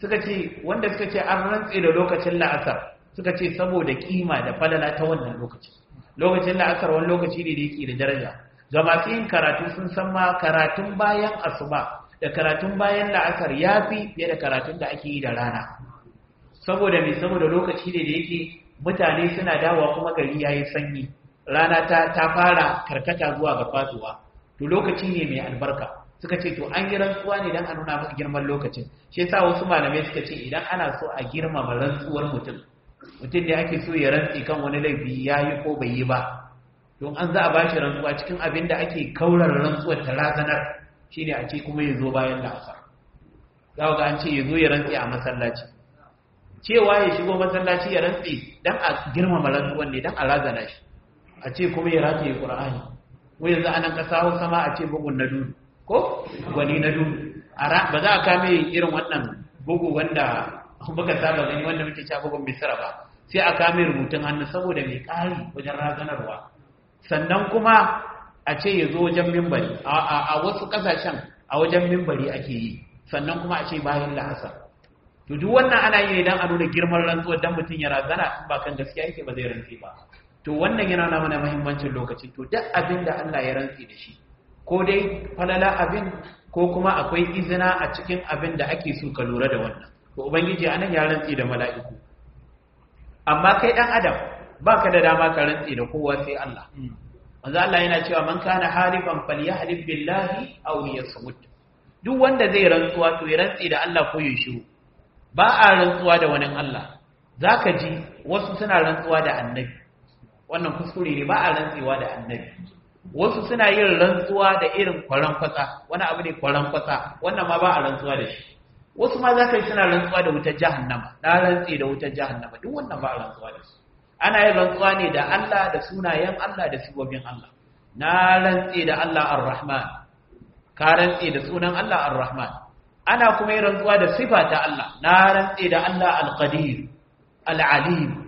suka ce wanda suka ce an rantse da lokacin la'asar suka ce saboda kima da falala ta wannan lokaci lokacin la'asar wani lokaci ne da yake da daraja ga masu yin karatu sun san ma karatun bayan asuba da karatun bayan la'asar ya fi fiye da karatun da ake yi da rana saboda mai saboda lokaci ne da yake mutane suna dawowa kuma gari ya yi sanyi rana ta, ta fara karkata zuwa ga fatuwa to lokaci ne mai albarka suka ce to an yi rantsuwa ne don a nuna maka girman lokacin shi yasa wasu malamai suka ce idan ana so a girmama rantsuwar mutum mutum ne ake so ya rantsi kan wani laifi ya yi ko bai yi ba don an za a bashi rantsuwa cikin abin da ake kaurar rantsuwar ta razanar shine a ce kuma ya zo bayan la'asar za ga an ce ya zo ya rantsi a masallaci cewa ya shigo masallaci ya rantsi dan a girmama rantsuwan ne dan a razana shi a ce kuma ya rataye qur'ani ko yanzu anan kasa Hausa ma a ce bugun na dudu ko gwani na dudu ba za a kame irin wannan bugu wanda muka saba gani wanda muke cewa bugun misra ba sai a kame rubutun hannu saboda mai ƙari wajen razanarwa sannan kuma a ce ya zo wajen mimbari a wasu ƙasashen a wajen mimbari ake yi sannan kuma a ce bayan la'asar to duk wannan ana yi ne don a nuna girman rantsuwar dan mutum ya razana in ba kan gaskiya yake ba zai rantsi ba to wannan yana nuna mana muhimmancin lokaci to duk abin da Allah ya rantsi da shi ko dai falala abin ko kuma akwai izina a cikin abin da ake so ka lura da wannan to ubangiji anan ya rantsi da mala'iku amma kai dan adam baka da dama ka rantsi da kowa sai Allah manzo Allah yana cewa man kana halifan falyahlif billahi aw liyasmut duk wanda zai rantsuwa to ya rantsi da Allah ko ya shiru ba a rantsuwa da wani Allah zaka ji wasu suna rantsuwa da annabi wannan kuskure ne ba a rantsuwa da annabi wasu suna yin rantsuwa da irin kwaran kwatsa wani abu ne kwaran kwatsa wannan ma ba a rantsuwa da shi wasu ma za ka yi suna rantsuwa da wutar jahannama na rantsi da wutar jahannama duk wannan ba a rantsuwa da su ana yin rantsuwa ne da Allah da sunayen Allah da sibobin Allah na rantsi da Allah ar-Rahman ka rantsi da sunan Allah ar-Rahman ana kuma yin rantsuwa da sifa ta Allah na rantsi da Allah al-Qadir al-Alim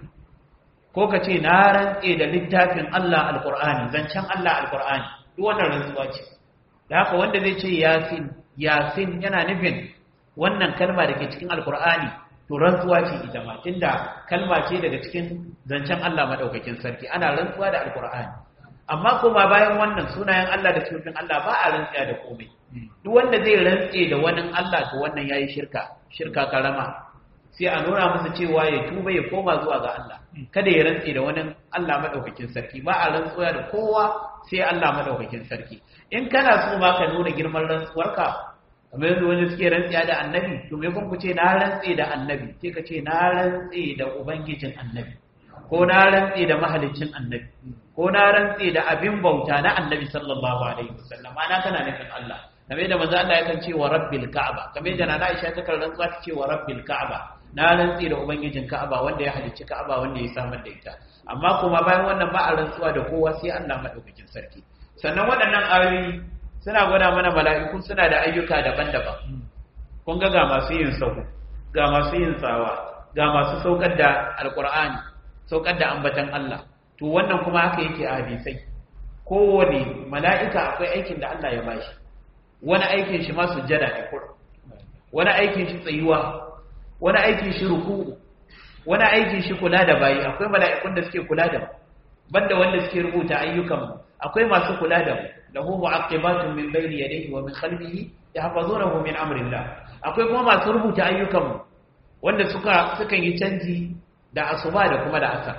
ko ka ce na rantse da littafin Allah alkur'ani zancen Allah alkur'ani duk wannan rantsuwa ce da haka wanda zai ce yasin yasin yana nufin wannan kalma da ke cikin alkur'ani to rantsuwa ce ita ma tunda kalma ce daga cikin zancen Allah madaukakin sarki ana rantsuwa da alkur'ani amma kuma bayan wannan sunayen Allah da sifofin Allah ba a rantsiya da komai duk wanda zai rantse da wani Allah to wannan yayi shirka shirka karama sai a nuna masa cewa ya tuba ya koma zuwa ga Allah kada ya rantse da wani Allah madaukakin sarki ba a rantsuwa da kowa sai Allah madaukakin sarki in kana so ma ka nuna girman rantsuwarka kamar yanzu wani suke rantsiya da annabi to me kun ku ce na rantse da annabi sai ka ce na rantse da ubangijin annabi ko na rantse da mahaliccin annabi ko na rantse da abin bauta na annabi sallallahu alaihi wasallam ana kana nufin Allah kamar da manzo Allah yakan ce wa rabbil ka'aba kamar da na Aisha ta kan rantsuwa ta ce wa rabbil ka'aba na rantsi da ubangijin ka'aba wanda ya halicci ka'aba wanda ya samar da ita amma kuma bayan wannan ba a rantsuwa da kowa sai Allah madaukakin sarki sannan waɗannan ayoyi suna gwada mana mala'iku suna da ayyuka daban-daban kun ga ga masu yin sahu ga masu yin tsawa ga masu saukar da alqur'ani saukar da ambatan Allah to wannan kuma haka yake a hadisai kowane mala'ika akwai aikin da Allah ya bashi wani aikin shi ma sujjada ne kur wani aikin shi tsayuwa wani aikin shi ruku wani aikin shi kula da bayi akwai mala'ikun da suke kula da mu banda wanda suke rubuta ayyukan mu akwai masu kula da mu lahu mu'aqibatun min bayni yadayhi wa min khalfihi yahfazunahu min amrillah akwai kuma masu rubuta ayyukan mu wanda suka sukan yi canji da asuba da kuma da asar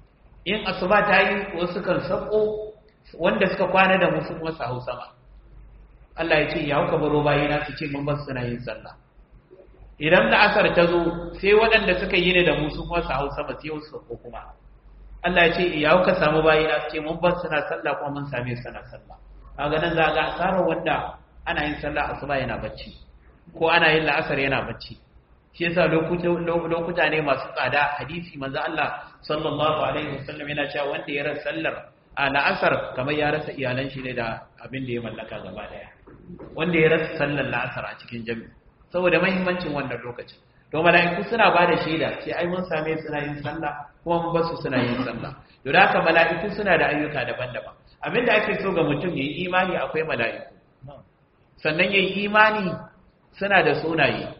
in asuba ta yi wasu kan sako wanda suka kwana da musu kuma su hau sama Allah ya ce ya hauka baro bayina su ce mun ba suna yin sallah idan da asar ta zo sai waɗanda suka yi ne da musu kuma su hau sama sai wasu ko kuma Allah ya ce ya hauka samu bayina su ce mun ba suna sallah kuma mun same su suna sallah kaga nan za ga asarar wanda ana yin sallah asuba yana bacci ko ana yin la'asar yana bacci shi yasa lokuta ne masu tsada hadisi manzo Allah sallallahu alaihi wasallam yana cewa wanda ya rasa sallar a la'asar kamar ya rasa iyalan shi ne da abin da ya mallaka gaba daya wanda ya rasa sallar la'asar a cikin jami'i saboda mahimmancin wannan lokacin to mala'iku suna ba da shaida sai ai mun same suna yin sallah kuma mun basu suna yin sallah to da haka mala'iku suna da ayyuka daban-daban abin da ake so ga mutum yayi imani akwai mala'iku sannan yayi imani suna da sunaye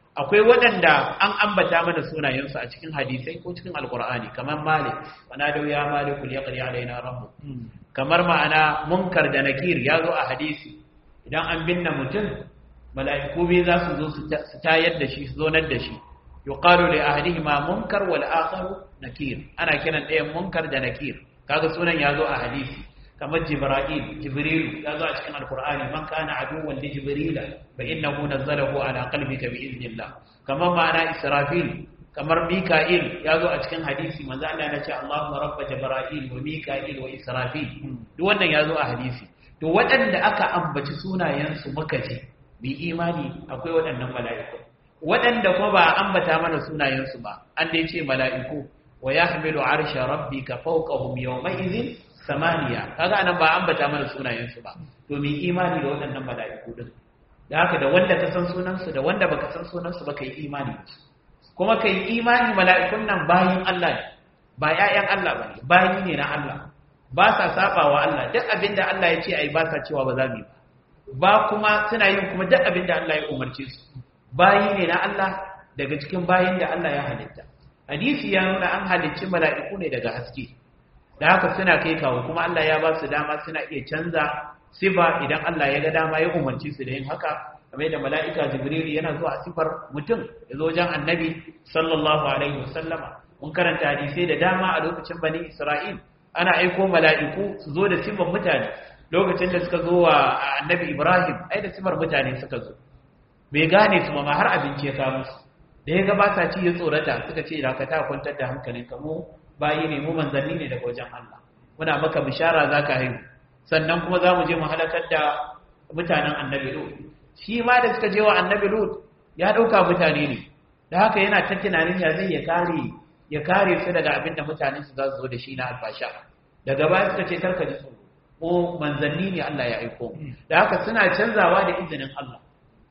akwai waɗanda an ambata mana sunayensu a cikin hadisai ko cikin alkur'ani kamar malik wana da ya malikul ya qari alaina rabbu kamar ma'ana munkar da nakir ya zo a hadisi idan an binne mutum mala'iku biyu za su zo su tayar da shi su zonar da shi yuqalu li ahadihima munkar wal akharu nakir ana kiran ɗayan munkar da nakir kaga sunan ya zo a hadisi kamar jibril jibril ya zo a cikin alqur'ani man kana aduwwan li jibril fa innahu nazzalahu ala qalbika bi idnillah kamar ma'ana israfil kamar mika'il ya zo a cikin hadisi manzo Allah ya ce Allahumma rabb jibril wa mika'il wa israfil duk wannan ya zo a hadisi to waɗanda aka ambaci sunayensu muka ce bi imani akwai waɗannan mala'iku waɗanda kuma ba a ambata mana sunayensu ba an dai ce mala'iku wa yahmilu arsha rabbika fawqahum yawma idhin samaniya kaga anan ba ambata mana sunayensu ba to mi imani da waɗannan mala'iku din da haka da wanda ka san sunansu da wanda baka san sunansu ba kai imani kuma kai imani mala'ikun nan bayin Allah ne ba ƴaƴan Allah bane bayi ne na Allah ba sa saba wa Allah duk abinda Allah ya ce ai ba sa cewa ba za mu yi ba kuma suna yin kuma duk abinda Allah ya umarce su bayi ne na Allah daga cikin bayin da Allah ya halitta hadisi ya nuna an halicci mala'iku ne daga haske da haka suna kai kawo kuma Allah ya ba su dama suna iya canza sifa idan Allah ya ga dama ya umarci su da yin haka kamar da mala'ika jibril yana zuwa sifar mutum ya zo wajen annabi sallallahu alaihi wasallama mun karanta hadisai da dama a lokacin bani isra'il ana aiko mala'iku su zo da sifar mutane lokacin da suka zo wa annabi ibrahim ai da sifar mutane suka zo bai gane su ma har abinci ya kawo musu da ya gabata ci ya tsorata suka ce da ka ta kwantar da hankalinka mu bayi ne mu manzanni ne daga wajen Allah muna maka bishara zaka haihu sannan kuma za mu je mu halakar da mutanen annabi lut shi ma da suka je wa annabi lut ya dauka mutane ne da haka yana ta tunanin ya zai ya kare ya kare su daga abin da mutanen su za su zo da shi na albasha daga baya suka ce karka ji tsoro ko manzanni ne Allah ya aiko da haka suna canzawa da izinin Allah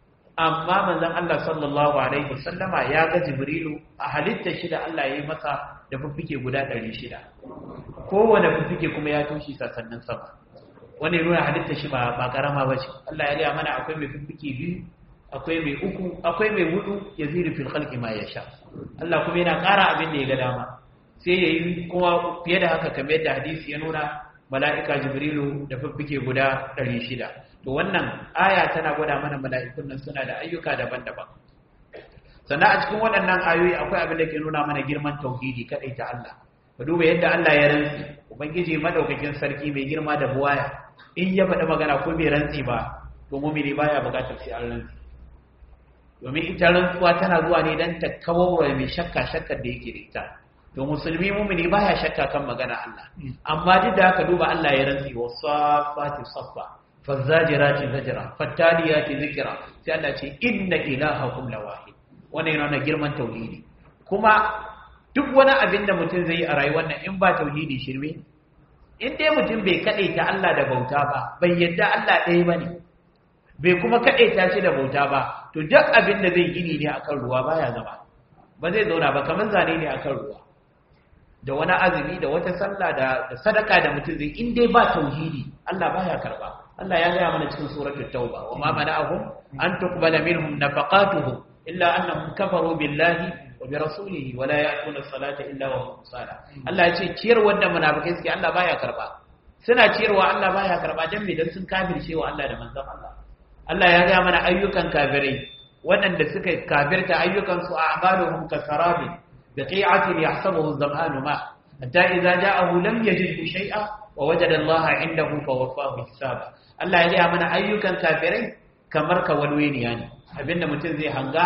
amma manzon Allah sallallahu alaihi wasallama ya ga Jibrilu a halitta shi da Allah ya yi masa da fuffuke guda 600 kowane fuffuke kuma ya toshi sasannin sama wani nuna halitta shi ba ba karama bace Allah ya riya mana akwai mai fuffuke biyu akwai mai uku akwai mai hudu yazidu fil khalqi ma yasha Allah kuma yana ƙara abin da ya ga dama sai yayi kuma fiye da haka kamar yadda hadisi ya nuna mala'ika Jibrilu da fuffuke guda 600 to wannan aya tana gwada mana mala'ikun nan suna da ayyuka daban-daban sannan a cikin waɗannan ayoyi akwai abin da ke nuna mana girman tauhidi kadai ta Allah ka duba yadda Allah ya rantsi ubangiji madaukakin sarki mai girma da buwaya in ya faɗi magana ko bai rantsi ba to mumini baya buƙatar sai an rantsi domin ita rantsuwa tana zuwa ne dan ta kawo mai shakka shakkar da yake da ita to musulmi mumini baya shakka kan magana Allah amma duk da haka duba Allah ya rantsi wa safati saffa fazzajirati zajra fattaliyati zikra sai Allah ce inna ilahakum lawahid wannan yana girman tauhidi kuma duk wani abin da mutum zai yi a rayuwar nan in ba tauhidi shirme in dai mutum bai kadaita Allah da bauta ba bai yadda Allah ɗaya bane bai kuma kadaita shi da bauta ba to duk abin da zai gini ne akan ruwa baya zama ba zai zauna ba kamar zane ne akan ruwa da wani azumi da wata sallah da sadaka da mutum zai in dai ba tauhidi Allah baya karba Allah ya gaya mana cikin suratul tauba wa ma mana'ahum an tuqbala minhum nafaqatuhum illa annahum kafaru billahi wa bi rasulihi wa la ya'tuna salata illa wa hum sala Allah ya ce ciyar wanda munafikai suke Allah baya karba suna ciyarwa Allah baya karba dan me dan sun kafirce wa Allah da manzon Allah Allah ya gaya mana ayyukan kafirai waɗanda suka kafirta ayyukan su a'maluhum kasarabi biqi'atin yahsabuhu az-zam'anu ma hatta idza ja'ahu lam yajidhu shay'a wa wajada Allah 'indahu fawaffahu hisaba Allah ya gaya mana ayyukan kafirai kamar kawalweniya ne abinda mutum zai hanga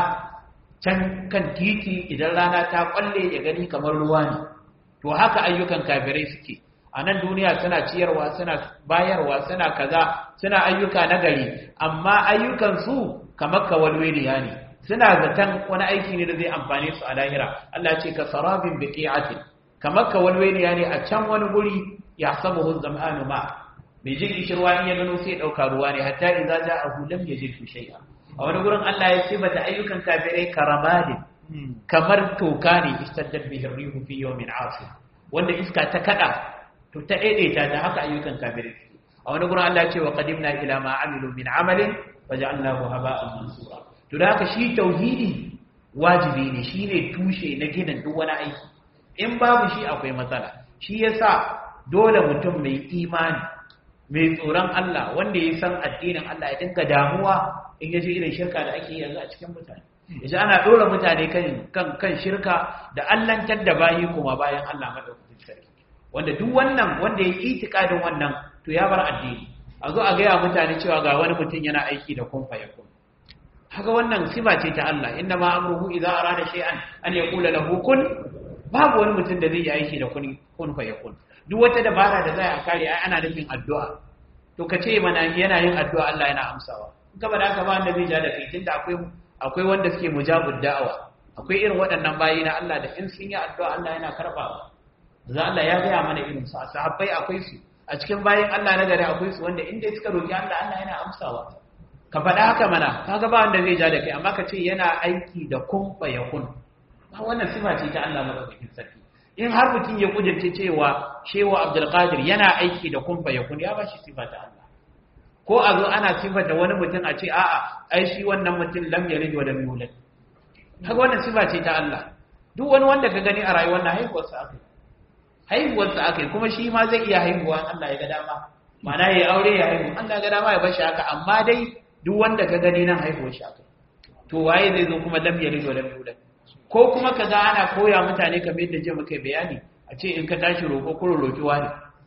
can kan titi idan rana ta kwalle ya gani kamar ruwa ne to haka ayyukan kafirai suke a nan duniya suna ciyarwa suna bayarwa suna kaza suna ayyuka na gari amma ayyukan su kamar kawalweniya ne suna zaton wani aiki ne da zai amfane su a lahira Allah ce ka sarabin biqi'atin kamar kawalweniya ne a can wani guri ya samu zam'anu ma mai jin ishirwa in ya gano sai ya ɗauka ruwa ne hatta idza ja'ahu lam yajid shay'a a wani gurin Allah ya ce bata ayyukan kafirai karamadin kamar toka ne istaddat bihi rihu fi yawmin asif wanda iska ta kada to ta daidaita da haka ayyukan kafirai a wani gurin Allah ya ce wa qadimna ila ma amilu min amalin waja'alnahu haba'an mansura to da haka shi tauhidi wajibi ne shine tushe na ginin duk wani aiki in babu shi akwai matsala shi yasa dole mutum mai imani mai tsoron Allah wanda ya san addinin Allah ya dinga damuwa in yaje irin shirka da ake yanzu a cikin mutane yaji ana dora mutane kan kan kan shirka da allantar da bayi kuma bayan Allah madaukakin sarki wanda duk wannan wanda ya itikadin wannan to ya bar addini a zo a gaya mutane cewa ga wani mutum yana aiki da kun fa yakun haka wannan sifa ce ta Allah inna ma amruhu idza arada shay'an an yaqula lahu kun babu wani mutum da zai yi aiki da kun kun fa yakun duk wata dabara da za a kare ai ana nufin addu'a to ka ce mana yana yin addu'a Allah yana amsawa in ka bada haka ba wanda zai ja da kai tunda akwai akwai wanda suke mujabud da'awa akwai irin waɗannan bayi na Allah da in sun yi addu'a Allah yana karbawa za Allah ya gaya mana irin su a sahabbai akwai su a cikin bayin Allah na gari akwai su wanda inda suka roki Allah Allah yana amsawa ka faɗa haka mana kaga ba wanda zai ja da kai amma ka ce yana aiki da kun fa yakun ba wannan sifa ce ta Allah madaukakin sarki in har mutum ya kujirce cewa shewa abdulkadir yana aiki da kumfa ya kun ya ba shi sifata Allah ko a zo ana sifata wani mutum a ce a'a ai shi wannan mutum lam yalid wa lam yulad kaga wannan sifa ce ta Allah duk wani wanda ka gani a rayuwar na haihuwar sa akai haihuwar sa akai kuma shi ma zai iya haihuwa Allah ya ga dama ma'ana ya aure ya haihu Allah ya ga dama ya bar shi haka amma dai duk wanda ka gani nan haihuwar shi akai to waye zai zo kuma lam yalid wa lam yulad ko kuma ka ga ana koya mutane kamar yadda je muka bayani a ce in ka tashi roƙo ko roƙi wani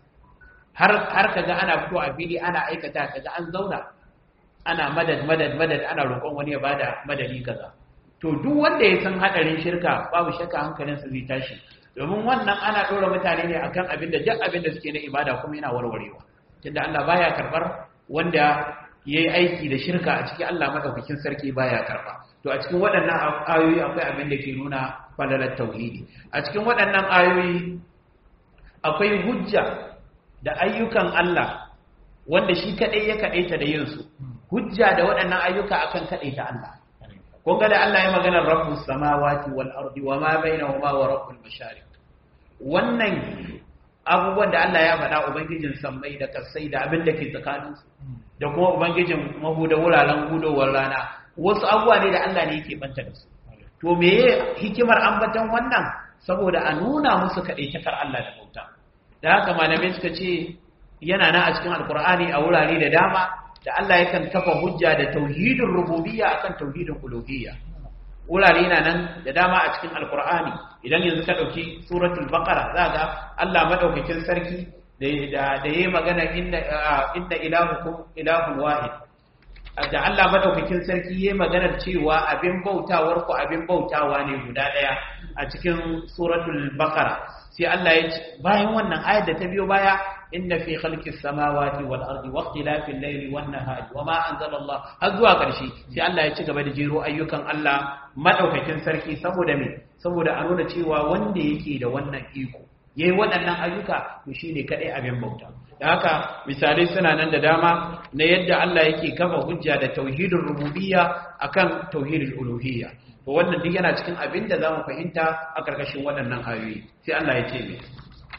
har har ka ga ana fito a fili ana aikata ka ga an zauna ana madad madad madad ana roƙon wani ya bada madadi kaza to duk wanda ya san hadarin shirka babu shakka hankalinsa zai tashi domin wannan ana ɗora mutane ne akan abin da duk abin da suke na ibada kuma yana warwarewa tunda Allah baya karɓar wanda yayi aiki da shirka a cikin Allah madaukakin sarki baya karɓa to a cikin waɗannan ayoyi akwai abin da ke nuna falalar tauhidi a cikin waɗannan ayoyi akwai hujja da ayyukan Allah wanda shi kaɗai ya kaɗaita da yinsu hujja da waɗannan ayyuka akan kaɗaita Allah kun ga da Allah ya maganar rabbus samawati wal ardi wa ma bainahuma wa rabbul mashariq wannan abubuwan da Allah ya faɗa ubangijin sammai da kasai da abin da ke tsakaninsu da kuma ubangijin mahuda wuraren hudowar rana wasu abubuwa ne da Allah ne yake banta da su to meye hikimar ambaton wannan saboda a nuna musu kaɗaitakar Allah da bauta da haka malamai suka ce yana na a cikin alkur'ani a wurare da dama da Allah yakan kafa hujja da tauhidin rububiyya akan tauhidin uluhiyya wurare na nan da dama a cikin alkur'ani idan yanzu ka ɗauki suratul baqara za ga Allah madaukakin sarki da da yayi magana inna inna ilahukum ilahun wahid da Allah madaukakin sarki yayi maganar cewa abin bautawar ku abin bautawa ne guda daya a cikin suratul baqara sai Allah ya ce bayan wannan ayar da ta biyo baya inna fi khalqis samawati wal ardi wa ikhtilafil layli wan nahari wama anzala Allah har zuwa karshe sai Allah ya ci gaba da jero ayyukan Allah madaukakin sarki saboda me saboda a nuna cewa wanda yake da wannan iko yayi waɗannan ayyuka to shine kadai abin bauta da haka misalai suna nan da dama na yadda Allah yake kafa hujja da tauhidin rububiyya akan tauhidul uluhiyya to wannan duk yana cikin abin da zamu fahimta a karkashin waɗannan ayoyi sai Allah ya ce me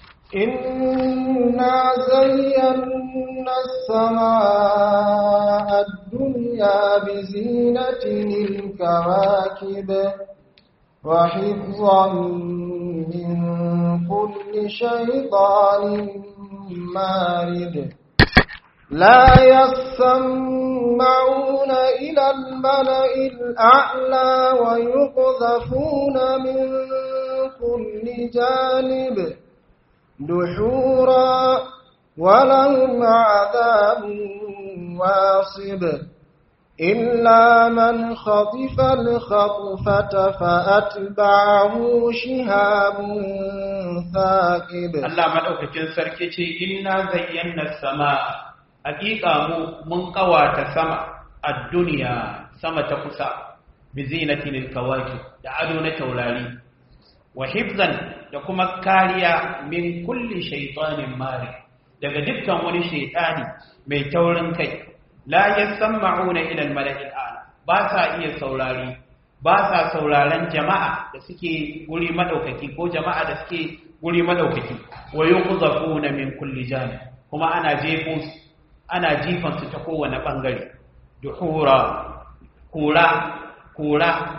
إنا زينا السماء الدنيا بزينة الكواكب وحفظا من كل شيطان مارد لا يسمعون إلى الملأ الأعلى ويقذفون من كل جانب دحورا ولهم عذاب واصب إلا من خطف الخطفة فأتبعه شهاب ثاقب Allah madaukakin sarki ce inna zayyana samaa hakika mu mun kawata sama a duniya sama ta kusa bi zinatin alkawakib da ado na taurari wa hifzan da kuma kariya min kulli shaytanin mari daga dukkan wani shaytani mai taurin kai la yasma'una ila al-mala'il a'la ba sa iya saurari ba sa sauraron jama'a da suke guri madaukaki ko jama'a da suke guri madaukaki wa yuqzafuna min kulli janib kuma ana jefo su ana jifan su ta kowane bangare duhura kura kura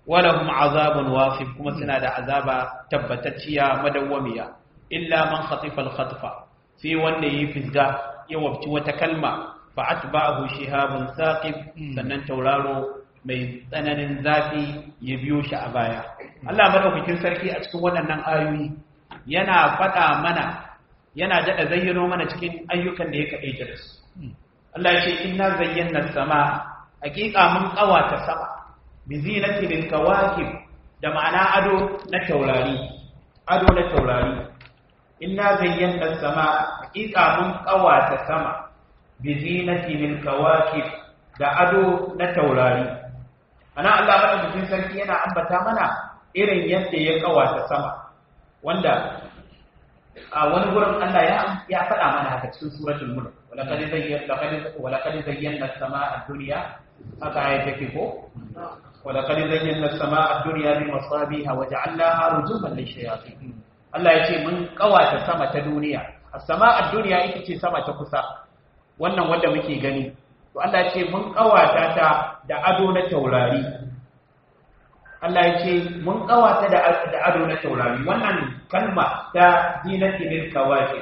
walahum azabun wasif kuma suna da azaba tabbatacciya madawwamiya illa man khatifa al-khatfa sai wanda yayi fisga ya wabci wata kalma fa atba'ahu shihabun saqib sannan tauraro mai tsananin zafi ya biyo shi a baya Allah madaukakin sarki a cikin waɗannan ayoyi yana faɗa mana yana daɗa zayyano mana cikin ayyukan da ya kaɗaita da su Allah ya ce inna zayyana sama hakika mun ƙawata sama bi zinati lil kawakib da ma'ana ado na taurari ado na taurari inna zayyana sama hakika mun ƙawata sama bi zinati lil kawakib da ado na taurari ana Allah madaukakin sarki yana ambata mana irin yadda ya ƙawata sama wanda a wani gurin Allah ya ya faɗa mana haka cikin suratul mulk walaqad zayyana laqad walaqad zayyana as-samaa'a ad-dunya haka ayat take ko walaqad zayyana as-samaa'a ad-dunya bi masabiha wa ja'alnaha rujuman lish-shayatin Allah ya ce mun kawata sama ta duniya as-samaa'a ad-dunya ita ce sama ta kusa wannan wanda muke gani to Allah ya ce mun kawata ta da ado na taurari Allah ya ce mun kawata da ado na taurari wannan kalma ta zinati lil kawaki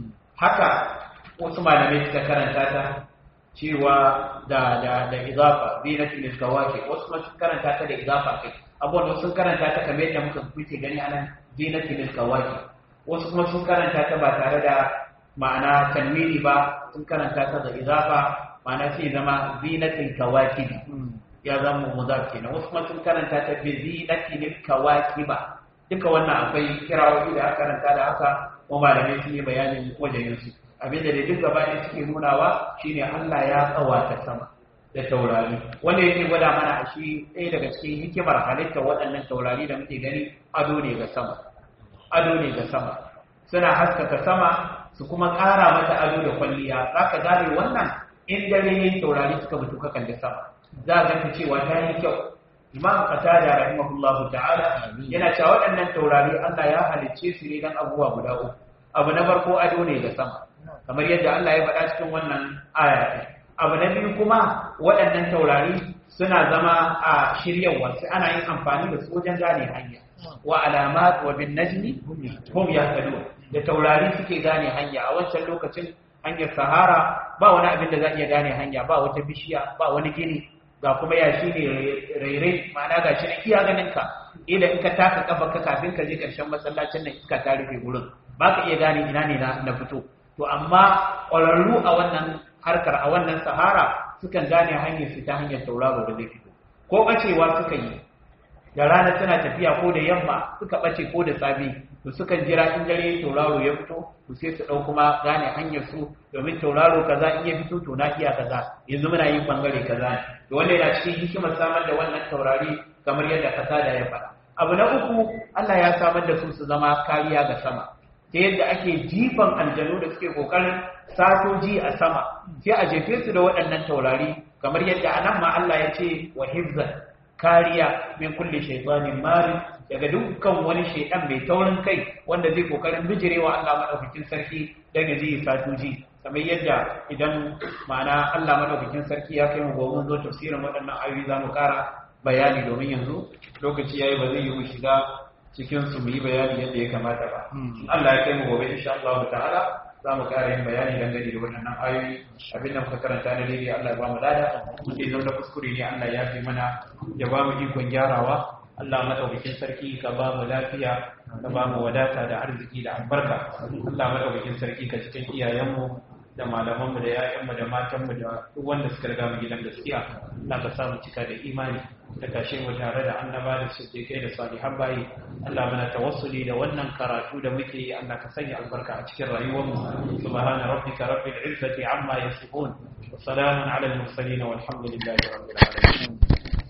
haka wasu malamai suka karanta ta cewa da da da idafa zinati lil kawaki wasu kuma suka karanta ta da idafa kai abubuwan sun karanta ta kamar yadda muka kuke gani anan zinati lil kawaki wasu kuma sun karanta ta ba tare da ma'ana tanwini ba sun karanta ta da idafa ma'ana sai zama zinatil kawaki ya zama mudaf kenan wasu kuma sun karanta ta bi zinatil kawakiba duka wannan akwai kirawoyi da aka karanta da haka kuma malamai sun yi bayanin wajen su abinda da duk gaba ne suke nunawa shine Allah ya tsawata sama da taurari wanda yake gwada mana a shi ɗaya daga cikin hikimar halittar waɗannan taurari da muke gani ado ne ga sama ado ne ga sama suna haskaka sama su kuma ƙara mata ado da kwalliya za ka gane wannan in dare yayin taurari suka mutu ka kalli sama za a ganta cewa ta yi kyau imam qatada rahimahullahu ta'ala yana cewa waɗannan taurari Allah ya halicce su ne dan abubuwa guda uku abu na farko ado ne ga sama kamar yadda Allah ya faɗa cikin wannan aya abu na biyu kuma waɗannan taurari suna zama a shiryawa sai ana yin amfani da su wajen gane hanya wa alamat wa bin najmi hum yahtadun da taurari suke gane hanya a wancan lokacin hanyar sahara ba wani abin da za iya gane hanya ba wata bishiya ba wani gini ga kuma yashi ne rairai ma'ana ga shi na iya ganin ka ila in ka taka kafa ka kafin ka je karshen masallacin nan iska ta rufe gurin ba ka iya gane ina ne na fito to amma ƙwararru a wannan harkar a wannan sahara sukan gane hanyar su ta hanyar tauraro da zai fito ko bacewa suka yi da rana suna tafiya ko da yamma suka bace ko da safe to sukan jira in dare tauraro ya fito to sai su dau kuma gane hanyar su domin tauraro kaza in ya fito to na iya kaza yanzu muna yin bangare kaza to wanda yana cikin hikimar samar da wannan taurari kamar yadda kasada ya faɗa abu na uku Allah ya samar da su su zama kariya ga sama ta yadda ake jifan aljanu da suke kokarin satoji a sama sai a jefe su da waɗannan taurari kamar yadda anan ma Allah ya ce wa hifzan kariya min kulli shaytanin marid daga dukkan wani shaydan mai taurin kai wanda zai kokarin bijirewa Allah madaukakin sarki dan ya ji satoji kamar yadda idan ma'ana Allah madaukakin sarki ya kai mu gobe zo tafsirin waɗannan ayoyi zamu ƙara bayani domin yanzu lokaci yayi ba zai yi mu shiga cikin su mu yi bayani yadda ya kamata ba Allah ya kai mu gobe insha Allah ta'ala za mu ƙara yin bayani dangane da waɗannan ayoyi abin da muka karanta na daidai Allah ya ba mu lada muke zo da kuskure ne Allah ya fi mana ya ba mu ikon gyarawa Allah madaukakin sarki ka ba mu lafiya ka ba mu wadata da arziki da albarka Allah madaukakin sarki ka cikin iyayenmu da malamanmu da ‘ya'yanmu da matanmu da duk wanda suka riga mu gidan gaskiya Allah ka samu cika da imani da kashe mu tare da annaba da siddiqai da salihan bayi Allah muna tawassuli da wannan karatu da muke yi Allah ka sanya albarka a cikin rayuwarmu subhana rabbika rabbil izzati amma yasifun wa salamun ala al mursalin walhamdulillahi rabbil alamin